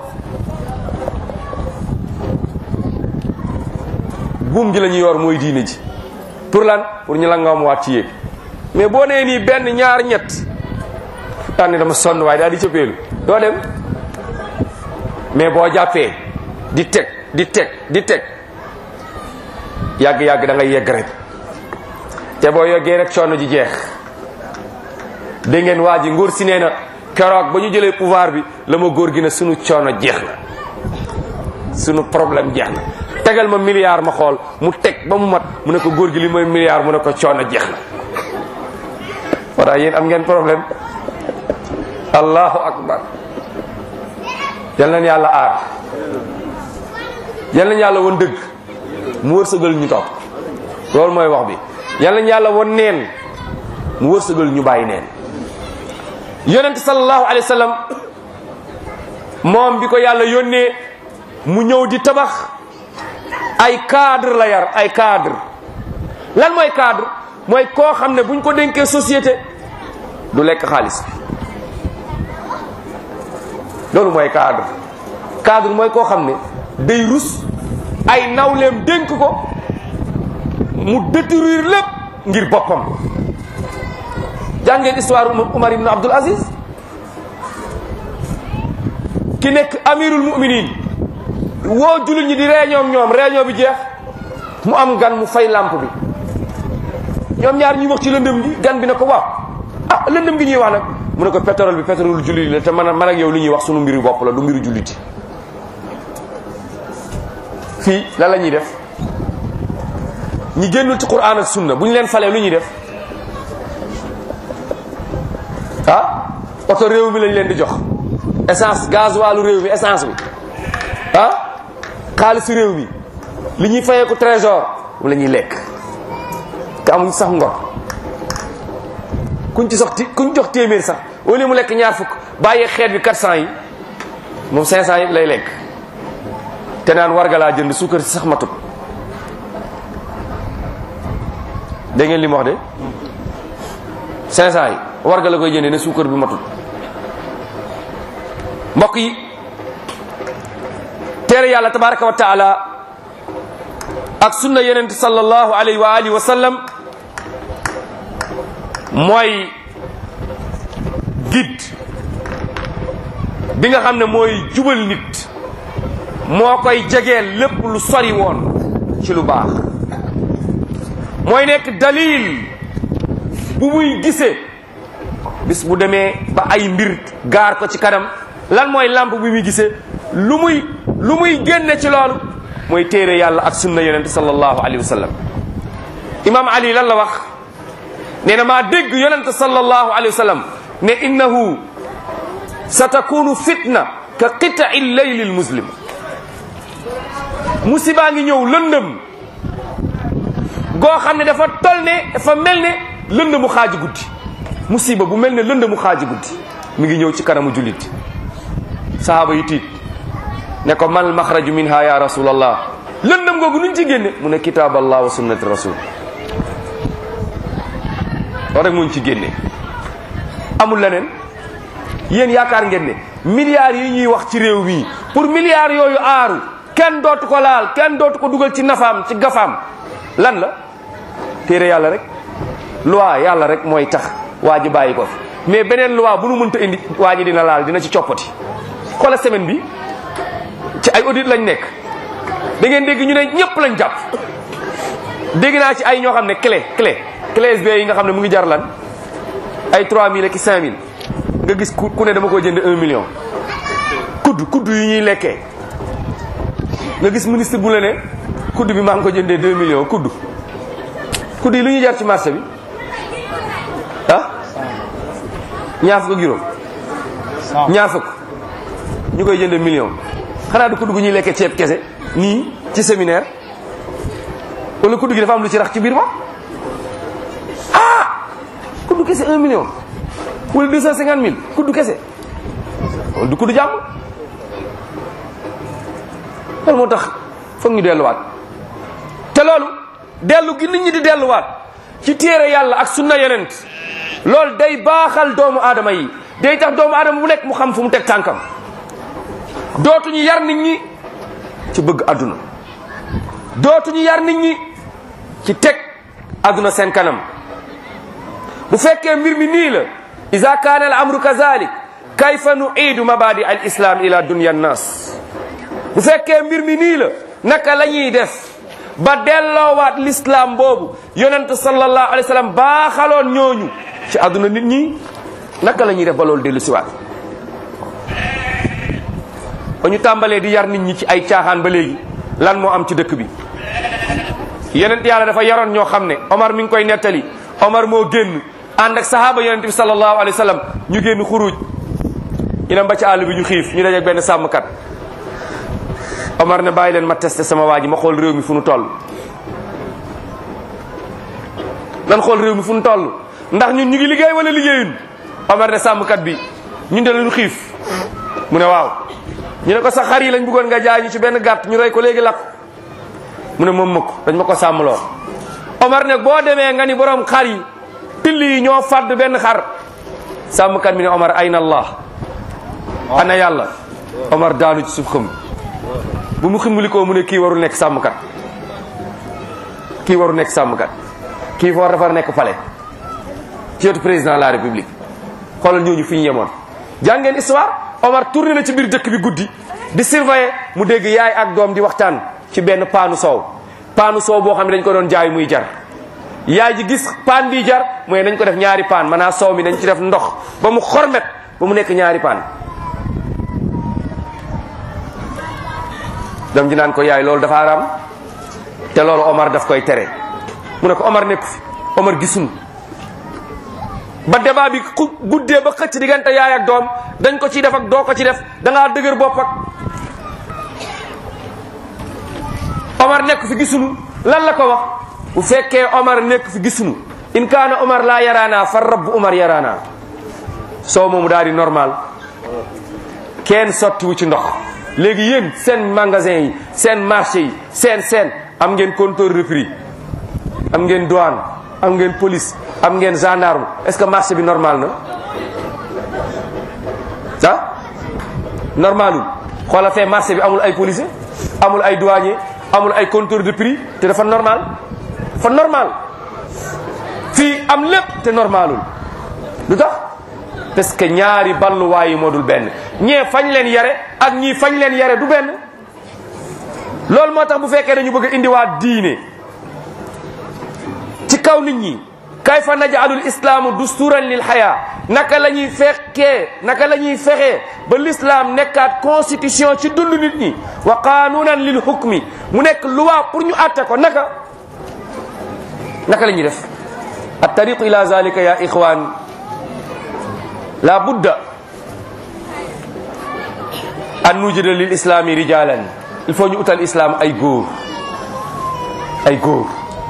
Speaker 2: buum gi la ñuy yor mooy diine ji pour lan pour ñu langaamu waat ci yéeg mais boo nee nii benn ñaar ñett daan ne dama sonn waaye daal di cëppeelu doo dem mais boo jàppee di teg di teg di teg yàgg-yàgg da ngay yegg rek te boo yeggee rek coono ji jeex dégg ngeen waa ji ngóor si nee na keroog ba ñu jëlee pouvoir bi la ma góor gi ne sunu coono jeex na sunu problème jeex na tegal ma milliard ma xool mu teg ba mu mat mu ne ko góor gi li mooy milliard mu ne ko coono jeex na wala yéen am ngeen problème allahu akbar yal nañ yàlla aar yal nañ yàlla won dëgg mu wërsëgal ñu topp loolu mooy wax bi yal nañ yàlla won neen mu wërsëgal ñu bàyyi neen yonent sallallahu alayhi wa sallam moom bi ko yàlla yónnee mu ñëw di tabax ay cadre la yar ay cadre lan mooy cadre mooy koo xam ne buñ ko dénkee société du lekk xaalis loolu mooy cadre cadre mooy koo xam ne day rus ay nawleem dénk ko mu détruire lépp ngir boppam jàngeen histoire Umar ibn Abdul Aziz ki nekk amirul muminin woo jullit ñi di réunion ñoom réunion bi jeex mu am gan mu fay lampe bi ñoom ñaar ñuy wax ci lëndëm gi gan bi ne ko waaw ah lëndëm gi ñuy wax nag mu ne ko pétrole bi pétrole jullit la te man man ak yow li ñuy wax sunu mbiru bopp la du mbiru julliti fii lan la ñuy def ñi génnul ci Qur'an ak sunna bu ñu leen falee lu ñuy def ah oto réew mi lañ leen di jox essence gaz wàllu réew mi essence bi ah xaalisu réew mi li ñuy fayee ko trésor mu la ñuy lekk te amuñ sax ngor kuñ ci sox ti kuñ jox téeméer sax au lieu mu lekk ñaar fukk bàyyee xeet bi 400 yi moom 500 yi lay lekk te naan warga laa jënd suukar si sax matut dégg ngeen li mu wax de 500 yi warga la koy jëndee ne suukar bi matut mbokk yi teere yàlla tabaraka wa taala ak sunna yonent sallallahu alayhi wa alihi wa sallam mooy guide bi nga xam ne mooy jubal nit moo koy jegeel lépp lu sori woon ci lu baax mooy nekk dalil bu muy gisee bis bu demee ba ay mbir gaar ko ci kanam lan mooy lamp bu muy gisee lu muy lu muy génne ci loolu mooy téere yàlla ak sunna yonent sallallahu alayhi wa sallam imam ali lan la wax nee na maa dégg yonent sallallahu alayhi wa sallam ne innahu satakunu fitna ka qita'i leyli lmuslim musibaa ngi ñëw lëndëm goo xam ne dafa tol ne dafa mel ne lëndëmu xaaji guddi musiba bu mel ne lëndëmu xaaji guddi mi ngi ñëw ci kanamu jullit sahaaba yi tiit ne ko mal maxraju minha ya rasulallah lëndëm googu nuñ ci génne mu ne kitaab allah wa sunnati rasul loolu rek muñ ci génne amul leneen yéen yaakaar ngeen ne milliards yi ñuy wax ci réew mi pour milliards yooyu aaru kenn dootu ko laal kenn dootu ko dugal ci nafaam ci gafaam lan la téere yàlla rek loi yàlla rek mooy tax waa ji bàyyi ko fi mais beneen loi bu nu mënta indi waa ji dina laal dina ci coppati xoola semaine bi ci ay audit lañ nekk da ngeen dégg ñu ne ñëpp lañ jàpp dégg naa ci ay ñoo xam ne clé clé clé USB yi nga xam ne mu ngi jar lan ay 3000 ak 5000 nga gis ku ku ne dama ko jënd 1 million kudd kudd yu ñuy lekkee nga gis ministre bu la ne kudd bi maa ngi ko jëndee 2 millions kudd kudd yi lu ñuy jar ci marché bi ah ñaar fukk ak juróom ñaar fukk ñu koy jënde million xanaa du kudd gu ñuy lekkee ceeb kese nii ci séminaire wala kudd gi dafa am lu ci rax ci biir ma ah kudd kese un million wala deux cent cinquante mille kudd kese loolu du kudd jàmm loolu moo tax foog ñu delluwaat te loolu dellu gi nit ñi di delluwaat ci téere yàlla ak sunna yonent loolu day baaxal doomu aadama yi day tax doomu aadama bu nekk mu xam fu mu teg tànkam dootuñu yar nit ñi ci bëgg àdduna dootuñu yar nit ñi ci teg àdduna seen kanam bu fekkee mbir mi nii la ida kaana al amru kazalik kayfa nuidu mabadi al islam ila dunya nnas bu fekkee mbir mi nii la naka la ñuy def ba delloowaat l'islam boobu yonent sallallahu alayhi wa sallam baaxaloon ñooñu ci àdduna nit ñi naka la ñuy def ba loolu dellu siwaat ba ñu tàmbalee di yar nit ñi ci ay caaxaan ba léegi lan moo am ci dëkk bi yonent yàlla dafa yaroon ñoo xam ne Omar mi ngi koy nettali Omar moo génn ànd ak sahaaba yonent bi sallallahu alayhi wa sallam ñu génn xuruj ñu dem ba ci àll bi ñu xiif ñu dajeeg benn sàmmkat Omar ne bàyyi leen ma testé sama waa ji ma xool réew mi fu nu toll nan xool réew mi fu nu toll ndax ñun ñu ngi liggéey wala liggéeyun Omar ne sàmmkat bi ñun de lañu xiif mu ne waaw ñu ne ko sa xar yi lañ bëggoon nga jaay ñu ci benn gàtt ñu rey ko léegi lakk mu ne moom ma ko dañ ma ko sàmmloo Omar ne boo demee nga ni borom xar yi till yi ñoo fàdd benn xar sàmmkat bi ne Omar ayna allah ana yàlla Omar daanu ci suuf xam bu mu ximbalikoo mu ne kii warul nekk sàmmkat kii warul nekk sàmmkat kii war dafa nekk palais ci wetu président de la république xoolal ñooñu fi ñu yemoon jàngeen histoire Omar tourné na ci biir dëkk bi guddi di surveiller mu dégg yaay ak doom di waxtaan ci benn paanu soow paanu soow boo xam ne dañ ko doon jaay muy jar yaay ji gis paan bi jar mooy dañ ko def ñaari paan maanaam soow mi dañ ci def ndox ba mu xormet ba mu nekk ñaari paan doom ji naan ko yaay loolu dafa araam te loolu Omar daf koy tere mu ne ko Omar nekku fi Omar gisuñu ba débat bi ku guddee ba xëcc diggante yaay ak doom dañ ko ci def ak doo ko ci def da ngaa dëgër bopp ak Omar nekk fi gisuñu lan la ko wax bu fekkee Omar nekk fi gisuñu in kaana Omar laa yaraana fa rabb Omar yaraana soo moomu daal di normal kenn sottiwu ci ndox léegi yéen seen magasin yi seen marché yi seen seen am ngeen compteur de prix am ngeen douane am ngeen police am ngeen gendarme est-ce que marché bi normal na ah normalul xoola fee marché bi amul ay policier amul ay douanier amul ay compteur de prix te dafa normal dafa normal fii am lépp te normalul lu tax parce que ñaari balluwaay yi moo dul benn ñee fañ leen yare ak ñii fañ leen yare du benn loolu moo tax bu fekkee dañu bëgg a indiwaat diine ci kaw nit ñi kayfa naj'alul islaamu dusturan lil xayaa naka la ñuy fekkee naka la ñuy fexee ba l'islam nekkaat constitution ci dund nit ñi wa qanunan lil hukmi mu nekk loi pour ñu àtte ko naka naka la ñuy def at tariqu ila zalika ya ixwan la budda an nujida lil islami rijalan il faut ñu utal islam ay góor ay góor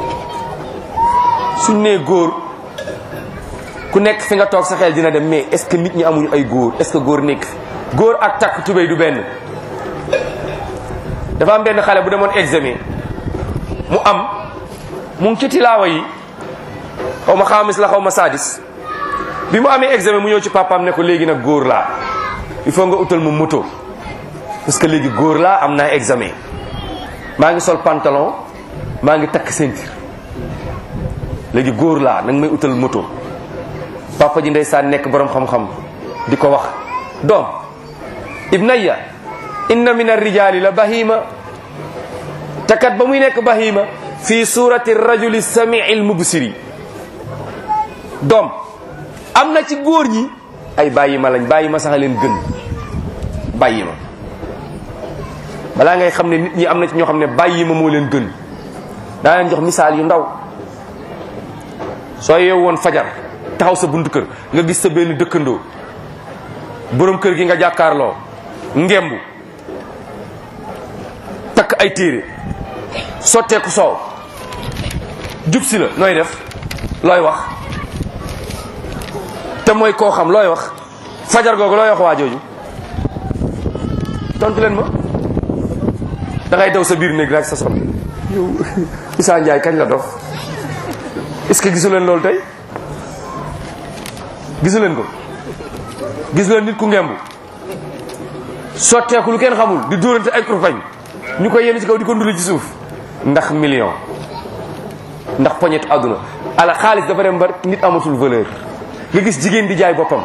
Speaker 2: suñ nee góor ku nekk fi nga toog sa xel dina dem mais est ce que nit ñi amuñu ay góor est ce que góor nekk fi góor ak takk tubéy du benn dafa am benn xale bu demoon examen mu am mu ngi ci tilaawa yi xaw ma xaamis la xaw ma sadis bi mu amee examen mu ñëw ci papaam ne ko léegi nag góor laa il faut nga utal mu moto parce que léegi góor laa am naa examen maa ngi sol pantalon maa ngi takk ceinture léegi góor laa nag may utal moto papa ji ndeysaan nekk borom xam-xam di ko wax doom ibnayya inna min arrijali la bahima te kat ba muy nekk bahima fi surati rajuli samii almubsiri doom am na ci góor ñi ay bàyyi ma lañ bàyyi ma sax leen gën bàyyi ma balaa ngay xam ne nit ñi am na ci ñoo xam ne bàyyi ma moo leen gën daa leen jox misaal yu ndaw soo yeewu woon fajar taxaw sa buntu kër nga gis sa benn dëkkandoo borom kër gi nga jàkkaarloo ngembu takk ay téere sotteeku soow jub si la nooy def looy wax te mooy koo xam looy wax fajar googu looy wax waa jooju tontu leen ma da ngay daw sa biir néeg rek sa soxna yow Issa Ndiaye kañ la dof est-ce que gisu leen loolu tey gisu leen ko gis leen nit ku ngemb sotteeku lu kenn xamul di dóorante ay kurpañ ñu koy yenn ci kaw di ko nduli ci suuf ndax million ndax poñetu àdduna ala xaalis dafa dem ba nit amatul valeur nga gis jigéen di jaay boppam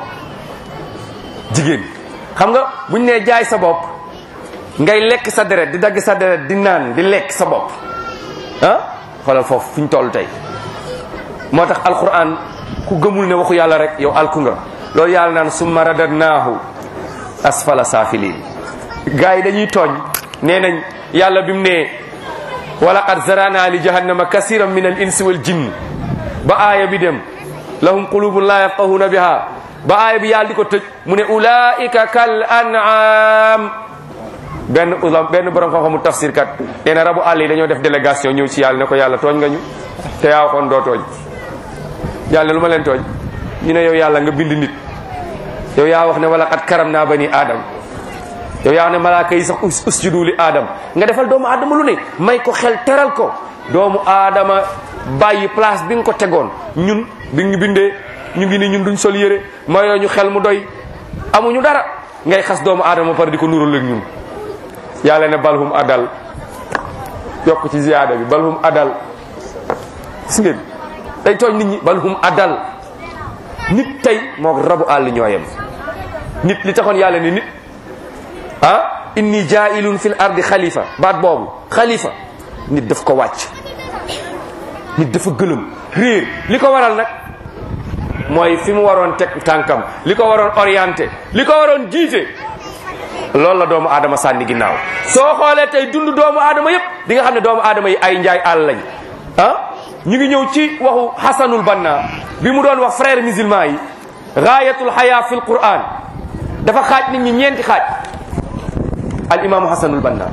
Speaker 2: jigéen xam nga buñ nee jaay sa bopp ngay lekk sa deret di dagg sa deret di naan di lekk sa bopp ah xoolal foofu fu ñu toll tey moo tax alquran ku gëmul ne waxu yàlla rek yow alku nga loolu yàlla naan summa radadnaahu asfala saafiliin gars yi dañuy tooñ nee nañ yàlla bi mu ne wa laqad zarana li jahannama kasiran min al insi wal jinn ba aaya bi dem lahum qulubun la yafqahuna biha ba aaya bi yàlla di ko tëj mu ne ulaika kal an'am benn ulam benn borom xam-xamu tafsir kat nee na rabu àll yi dañoo def délégation ñëw ci yàlla ne ko yàlla tooñ nga ñu te yaa waxoon doo tooñ yàlla lu ma leen tooñ ñu ne yow yàlla nga bind nit yow yaa wax ne wala xat karam naa bani aadam yow yaa wax ne malaaka yi sax us usjudu li aadam nga defal doomu aadama lu ne may ko xel teral ko doomu aadama bàyyi place bi nga ko tegoon ñun bi ñu bindee ñu ngi ni ñun duñ sol yére mayoo ñu xel mu doy amuñu dara ngay xas doomu aadama par di ko nural ak ñun yàlla ne balhum adal yokk ci ziyaada bi balhum adal gis ngeen day tooñ nit ñi balhum adal nit tey moo rabu àll ñooyam nit li taxoon yàlla ne nit ah inni jaa'ilun fil ardi xalifa baat boobu xalifa nit daf ko wàcc nit dafa gëlëm réer li ko waral nag mooy fi mu waroon teg tànkam li ko waroon orienté li ko waroon jiite loolu la doomu aadama sànni ginnaaw soo xoolee tey dund doomu aadama yépp di nga xam ne doomu aadama yi ay njaay àll lañ ah ñu ngi ñëw ci waxu Hassanul Banna bi mu doon wax frère musulman yi gaayatul xaya fi l quran dafa xaaj nit ñi ñeenti xaaj al imaamu Hassanul Banna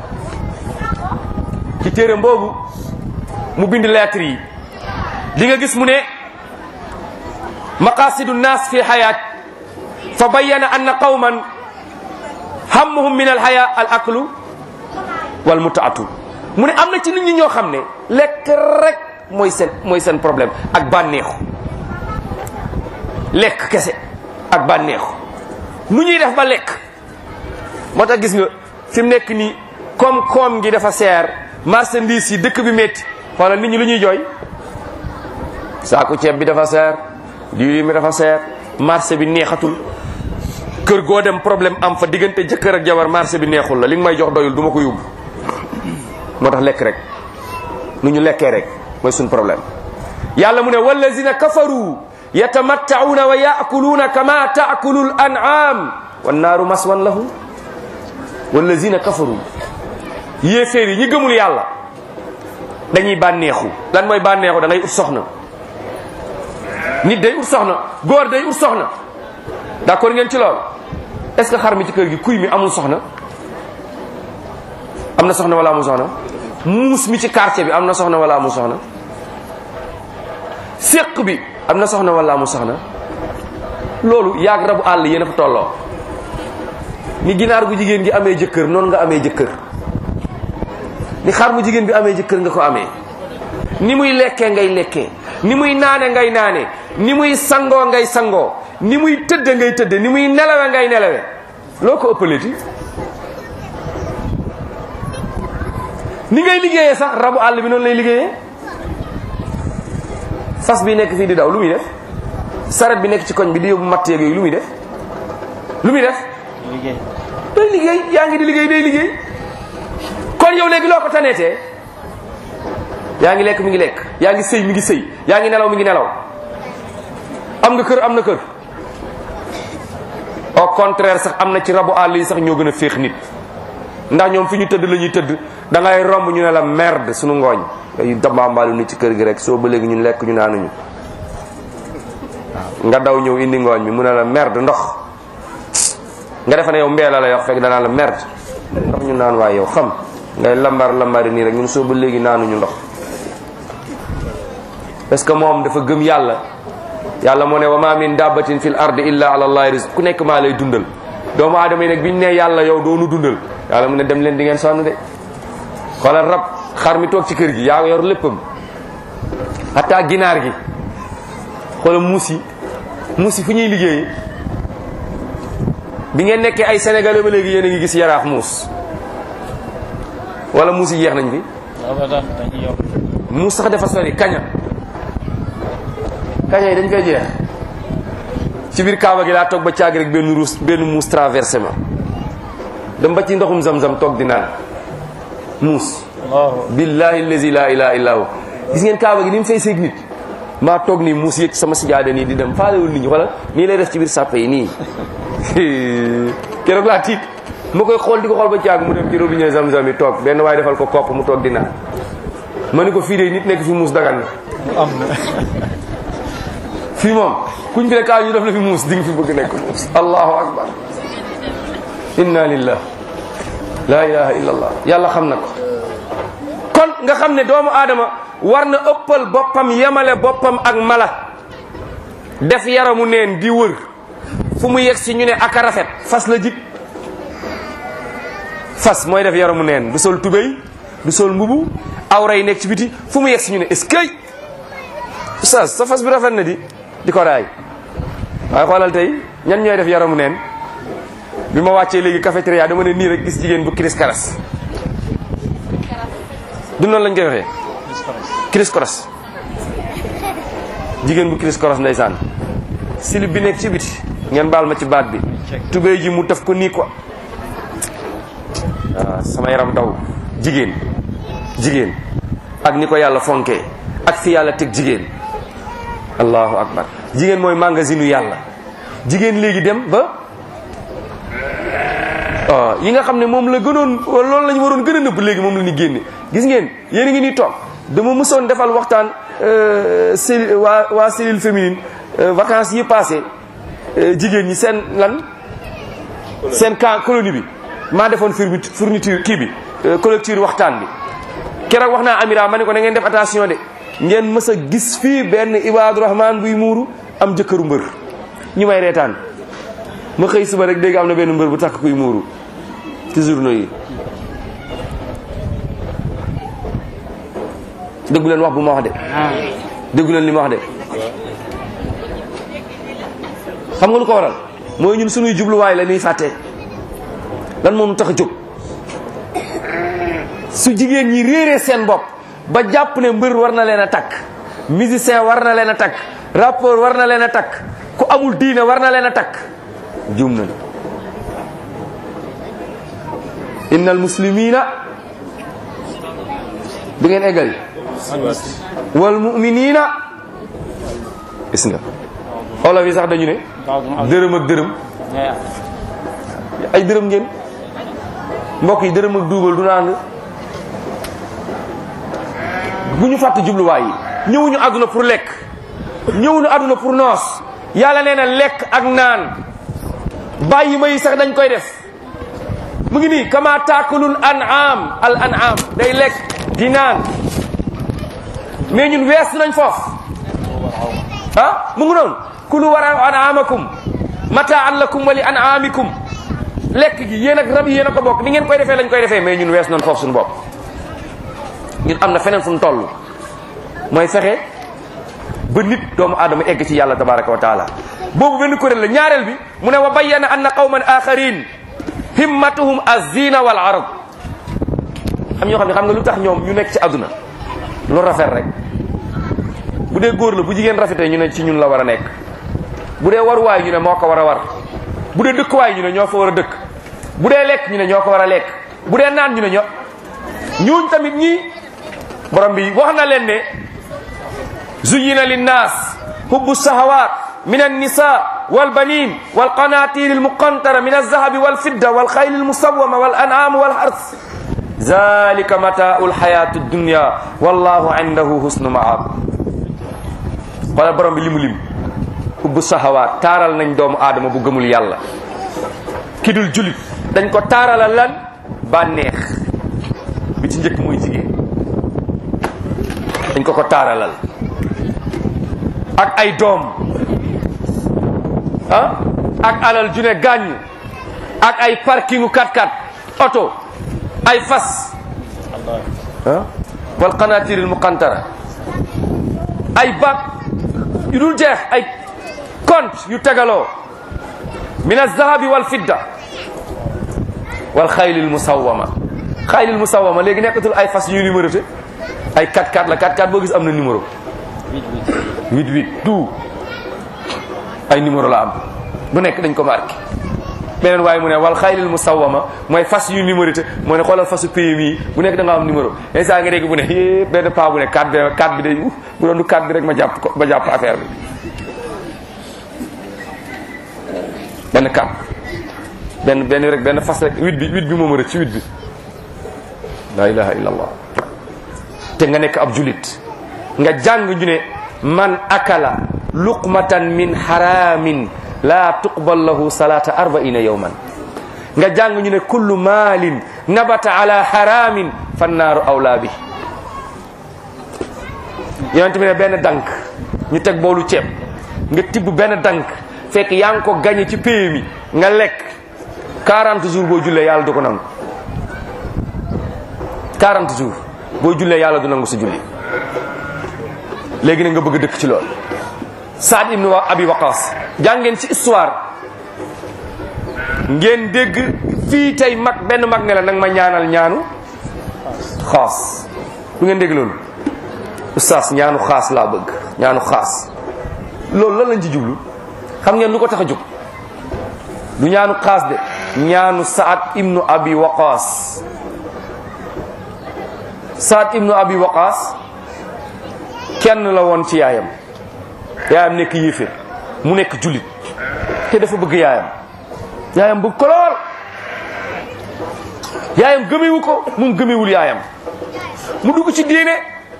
Speaker 2: ci téere boobu mu bind lettre yi di nga gis mu ne maqasidu nnaas fi lxayaat fa bayyana anna qawman hammuhum min alxaya al aklu wal mutaatu mu ne am na ci nit ñi ñoo xam ne lekk rek mooy seen mooy seen problème ak bànneexu lekk kese ak bànneexu nu ñuy def ba lekk moo tax gis nga fi mu nekk nii comme koom gi dafa seer marchandise yi dëkk bi métti xoolal nit ñi lu ñuy jooy saaku ceeb bi dafa seer diwlin bi dafa seer marché bi neexatul kër goo dem problème am fa diggante jëkkër ak jabar marché bi neexul la li nga may jox doyul du ma ko yóbbu moo tax lekk rek nu ñu lekkee rek mooy suñ problème yàlla mu ne wallazina kafaru yatamatta'una wa ya'kuluna kama ta'kulu al-an'am wan naaru maswan lahum wallazina kafaru yéeféer yi ñi gëmul yàlla dañuy bànneexu lan mooy bànneexu da ngay ut soxna nit day ut soxna góor day ut soxna d'accord ngeen ci lool est-ce que xar mi ci kër gi kuy mi amul soxna am na soxna wala amul soxna muus mi ci quartier bi am na soxna wala amul soxna séq bi am na soxna wala amul soxna loolu yaag rabu àll yéen a fa tolloo ni ginaar gu jigéen gi amee jëkkër noonu nga amee jëkkër ni xar mu jigéen bi amee jëkkër nga ko amee ni muy lekkee ngay lekkee ni muy naane ngay naane ni muy sangoo ngay sangoo ni muy tëdde ngay tëdde ni muy nelawe ngay nelawe loo ko ëppaleeti ni ngay liggéeyee sax rabu àll bi noonu lay liggéeyee fas bi nekk fii di daw lu muy def saret bi nekk ci koñ bi di yóbbu matt yeeg yooyu lu muy def lu muy def
Speaker 1: liggéey
Speaker 2: day liggéey yaa ngi di liggéey day liggéey kon yow léegi loo ko taneetee yaa ngi lekk mi ngi lekk yaa ngi sëy mi ngi sëy yaa ngi nelaw mi ngi nelaw am nga kër am na kër au contraire sax am na ci rabu àll yi sax ñoo gën a féex nit ndax ñoom fi ñu tëdd la ñuy tëdd da ngay romb ñu ne la merde suñu ngooñ ay dabambaalu nit ci kër gi rek soo ba léegi ñun lekk ñu naanuñu waaw nga daw ñëw indi ngooñ mi mu ne la merde ndox nga defe ne yow mbee la lay wax fekk danaa la merde ndox ñu naan waaye yow xam ngay lambar lambari nii rek ñun soo ba léegi naanuñu ndox parce que moom dafa gëm yàlla yàlla moo ne wa ma min dabbatin fil ardi illa ala allahi rizq ku nekk maa lay dundal doomu aadama yi nag biñ ne yàlla yow doonu dundal yàlla mu ne dem leen di ngeen sonn de xoolal rab xar mi toog ci kër gi yaa yor léppam hatta ginaar gi xoolal muus yi muus yi fu ñuy liggéey bi ngeen nekkee ay sénégalais ba léegi yéen a ngi gis yaraax muus wala muus yi jeex nañ fi
Speaker 1: abadan dañuy yokk
Speaker 2: muus sax dafa sori kaña kaña yi dañ koy jeex ci biir kaaba gi laa toog ba caag rek benn ruus benn muus traversé ma dem ba ci ndoxum zam-zam toog di naan muus
Speaker 1: allahu
Speaker 2: billahi allazi la ilaha illa hu gis ngeen kaaba gi ni mu fay seeg nit maa toog nii muus yëg sama sijaada nii di dem faalewul nit ñi wala nii lay def ci biir sàppe yi nii keroog laa tiit ma koy xool di ko xool ba caag mu dem ci robinet zam-zam yi toog benn waaye defal ko kopp mu toog di naan ma ni ko fii de nit nekk fi muus dagan na
Speaker 1: am na
Speaker 2: fii moom kuñ fi ne kaa ñu def la fi muus di nga fi bëgg nekk muus allahu akbar inna lillah la ilaha illa allah yàlla xam na ko kon nga xam ne doomu aadama war na ëppal boppam yemale boppam ak mala def yaramu neen di wër fu mu yegg si ñu ne aka rafet fas la jik fas mooy def yaramu neen du sol tubéy du sol mbubu awra yi nekk ci biti fu mu yegg si ñu ne est-ce que oustaz sa fas bi rafet na di di ko raay waaye xoolal tey ñan ñooy def yaramu neen bi ma wàccee léegi cafétéria dama ne nii rek gis jigéen bu kiris karas du noonu lañ koy waxee kiris koras jigéen bu kiris koras ndeysaan silib bi nekk ci biti ngeen baal ma ci baat bi tubéy ji mu taf ko nii ko waaw sama yaram daw jigéen jigéen ak ni ko yàlla fonkee ak fi yàlla teg jigéen allahu akbar jigéen mooy magasinu yàlla jigéen léegi dem ba waaw yi nga xam ne moom la gënoon loolu la ñu waroon gën a nëbb léegi moom la ñu génne gis ngeen yéen a ngi nii toog dama mësoon defal waxtaan cellule waa waa cellule féminine vacances yi passé jigéen ñi seen lan seen camp colonie bi maa defoon fourniture fourniture kii bi collecture waxtaan bi keroog wax naa Amira ma ne ko na ngeen def attention de ngeen mës a gis fii benn Ibaadu Rahman buy muuru am jëkkëru mbër ñu may reetaan ma xëy suba rek dégg am na benn mbër bu takk kuy muuru ci journaux yi déggu leen wax bu ma wax de déggu leen li ma wax de xam nga lu ko waral mooy ñun suñuy jubluwaay la ñuy fàtte lan moom tax a jóg su jigéen ñi réeree seen bopp ba jàpp ne mbër war na leen a takk musicien war na leen a takk rappeur war na leen a takk ku amul diine war na leen a takk juum na innal muslimina du ngeen eggali wal muminina gis nga olof yi sax dañu ne dërëm ak dërëm ay dërëm ngeen mbokk yi dërëm ak duubal du naan bu ñu fàtte jubluwaay yi ñëwuñu àdduna pour lekk ñëwuñu àdduna pour noos yàlla nee na lekk ak naan bàyyi ma yi sax dañ koy def mu ngi nii kama taakulul an'am al an'am day lekk di naan mais ñun wees nañ foofu ah mu ngi noonu kulu wara an'amakum mataan lakum wa li an'amikum lekk gi yéen ak rab yi yéen a ko bokk ni ngeen koy defee lañ koy defee mais ñun wees nañ foofu suñu bopp ñun am na feneen fu mu toll mooy fexe ba nit doomu aadama egg ci yàlla tabaraka wa taala boobu benn kuréel la ñaareel bi mu ne wa bayyana anna qawman axarin himmatuhum azina wal arab am ñoo xam ne xam nga lu tax ñoom ñu nekk ci àdduna lu rafet rek bu dee góor la bu jigéen rafetee ñu ne ci ñun la war a nekk bu dee waruwaay ñu ne moo ko war a war bu dee dëkkuwaay ñu ne ñoo fa war a dëkk bu dee lekk ñu ne ñoo ko war a lekk bu dee naan ñu ne ñoo ñooñ tamit ñii borom bi wax na leen ne zuyina linnas hubbu sahawat min annisa walbanin walqanatir almuqantara min alzahabi walfidda walkhayl almusawama walan'am walhars zalika matau alhayati addunya wallahu indahu husnu maab xoolal borom bi limu lim hubbu sahawat taaral nañ doomu aadama bu gëmul yàlla ki dul julit dañ ko taaralal lan bànneex bi ci njëkk mooy jigéen dañ ko ko taaralal ak ay doom ah ak alal ju ne gàññ ak ay parkingu 4x4 oto ay fas ah wal qanatiril muqantara ay bag yu dul jeex ay compte yu tegaloo min alzahabi wal fidda wal xaylil musawama xaylil musawama léegi nekkatul ay fas yu numéroté ay 4x4 la 4x4 boo gis am na numéro 88 tout ay numéro la am bu nekk dañ ko marqué beneen waaye mu ne wal xaylil musawama mooy fas yu numéroté moo ne xoolal fasu PMI bu nekk da nga am numéro instant nga dégg bu ne é benn paa bu ne 4 bi 4 bi day uh bu doon du 4 bi rek ma jàpp ko ma jàpp affaire bi benn 4 benn benn rek benn fas rek 8 bi 8 bi moom rek ci 8 bi la ilaha illallah te nga nekk ab julit nga jàng ñu ne man akala luqmatan min haramin la tuqbal lahu salata arbaina yawman nga jàng ñu ne kullu maalin nabata ala haramin fannaaru awlaa bi yonent bi ne benn dank ñu teg boolu ceeb nga tibb benn dank fekk yaa ngi ko gañe ci pay mi nga lekk 40 jours boo jullee yàlla du ko nangu 40 jours boo jullee yàlla du nangu sa julli léegi nag nga bëgg a dëkk ci lool Saad ibnu Abi Waqas jàngeen ci histoire ngeen dégg fii tey mag benn mag ne la nag ma ñaanal ñaanu xaas du ngeen dégg loolu oustaz ñaanu xaas laa bëgg ñaanu xaas loolu lan lañ ci jublu xam ngeen lu ko tax a jóg du ñaanu xaas de ñaanu Saad ibnu Abi Waqas Saad ibnu Abi Waqas kenn la woon ci yaayam yaayam nekk yéeféer mu nekk jullit te dafa bëgg yaayam yaayam bëgg ko lool yaayam gëmewu ko moom gëmewul yaayam mu dugg ci diine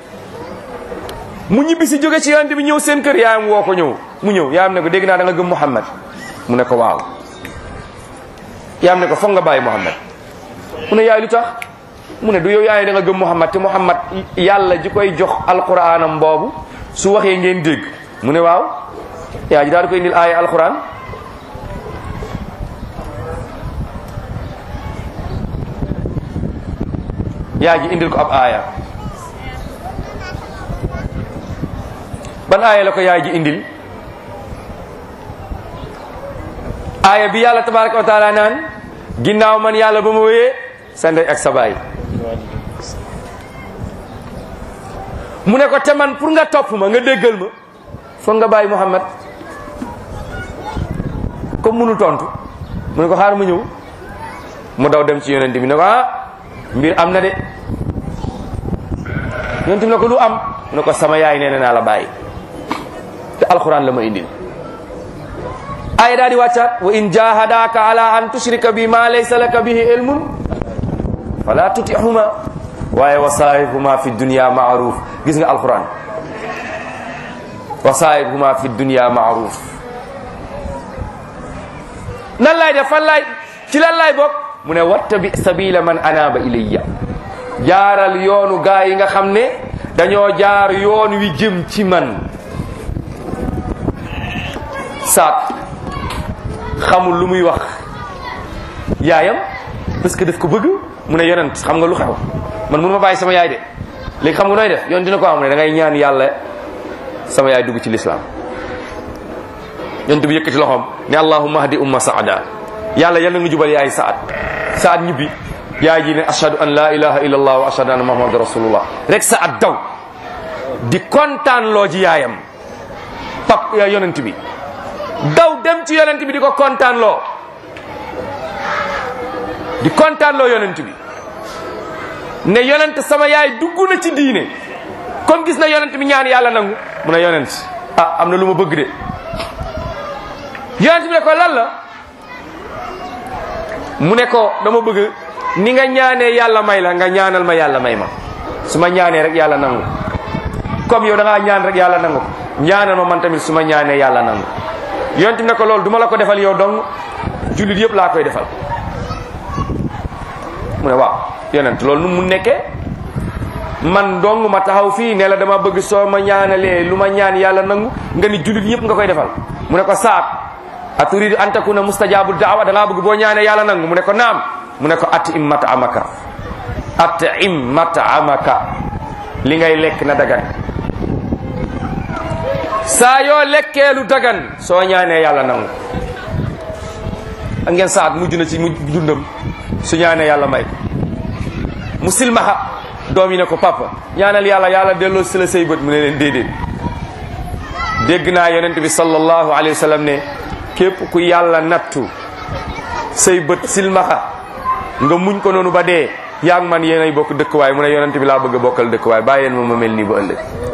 Speaker 2: mu ñibbi si jóge ci yonent bi ñëw seen kër yaayam woo ko ñëw mu ñëw yaayam ne ko dégg naa da nga gëm Muhammad mu ne ko waaw yaayam ne ko foog nga bàyyi Muhammad mu ne yaay lu tax mu ne du yow yaay da nga gëm Muhammad te Muhammad yàlla ji koy jox alquranam boobu su waxee ngeen dégg mu ne waaw yaa ji daal di koy indil aaya alquran yaa ji indil ko ab aaya ban aaya la ko yaay ji indil aaya bi yàlla tabaraka wa taala naan ginnaaw man yàlla ba ma wéyee sa ndey ak sa baay mu ne ko te man pour nga topp ma nga déggal ma foog nga bàyyi Muhammad comme munu tontu mu ne ko xaar mu ñëw mu daw dem ci yonent bi ne ko ah mbir am na de yonent bi ne ko lu am mu ne ko sama yaay nee na naa la bàyyi te alquran la ma indil aaya daal di wàccaat wa in jahadaka ala an tushrika bi ma laysa laka bihi ilmun fala tutihuma waaye wa saahibhuma fi dunya maaruf gis nga alquran wa saahibhuma fi dunya maaruf nan laay def fan laay ci lan laay bokk mu ne wattabi sabila man anaba ilayya jaaral yoonu gaa yi nga xam ne dañoo jaar yoon wi jëm ci man saat xamul lu muy wax yaayam parce que daf ko bëgg mu ne yonent xam nga lu xew man mënu ma bàyyi sama yaay de léegi xam nga nooy def yoon dina ko am mu ne da ngay ñaan yàlla sama yaay dugg ci lislaam yonent bi yëkkati loxoom ne allahumma hdi umma saada yàlla yal na nga jubal yaay saad saad ñibbi yaay ji ne ashhadu an la ilaha illa allah wa ashhadu anna muhammadu rasulullah rek saad daw di kontaan loo ji yaayam pap yonent bi daw dem ci yonent bi di ko kontaan loo di kontaan loo yonent bi ne yonent sama yaay dugg na ci diine comme gis na yonent bi ñaan yàlla nangu mu ne yonent ah am na lu ma bëgg de yonent bi ne ko lan la mu ne ko dama bëgg ni nga ñaanee yàlla may la nga ñaanal ma yàlla may ma su ma ñaanee rek yàlla nangu comme yow da ngaa ñaan rek yàlla nangu ñaanal ma man tamit su ma ñaanee yàlla nangu yonent bi ne ko loolu duma la ko defal yow dong jullit yëpp laa koy defal mu ne waaw yonent loolu nu mu nekkee man dong ma taxaw fii ne la dama bëgg soo ma ñaanalee lu ma ñaan yàlla nangu nga ni jullit yëpp nga koy defal mu ne ko saat a turidu an takuna mustajabu daawa da ngaa bëgg boo ñaanee yàlla nangu mu ne ko naam mu ne ko at im mata amaka at im mata amaka li ngay lekk na dagan saa yoo lekkee lu dagan soo ñaanee yàlla nangu ak ngeen saat mujj na ci mujj dundam su ñaanee yàlla may ko mu silmaxa doom yi ne ko papa ñaanal yàlla yàlla delloo si la say bët mu ne leen déedéet dégg naa yonent bi sallallahu alayhi wa sallam ne képp ku yàlla nattu say bët silmaxa nga muñ ko noonu ba dee yaa ngi man yéenay bokk dëkkuwaay mu ne yonent bi laa bëgg a bokkal dëkkuwaay bàyyeen ma ma mel nii ba ëllëg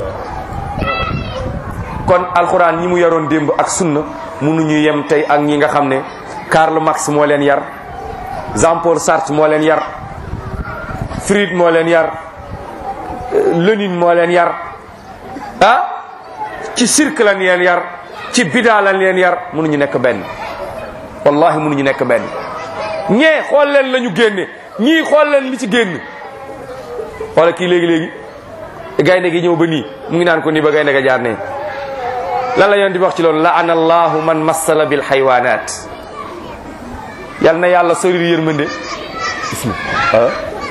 Speaker 2: kon alxuraan ñi mu yaroon démb ak sunna mënuñu yem tey ak ñi nga xam ne Karl Marx moo leen yar Jean Paul Sartre moo leen yar Fried moo leen yar Lénine moo leen yar ah ci cirque lañ leen yar ci bidaa lañ leen yar mënuñu nekk benn wallahi mënuñu nekk benn ñee xool leen la ñu génne ñii xool leen li ci génn wala kii léegi-léegi gaynde gi ñëw ba nii mu ngi naan ko nii ba gaynde ga jaar ne lan la yoon di wax ci loolu laana allahu man massala bil xaywaanaat yal na yàlla sori yërmande gis na ah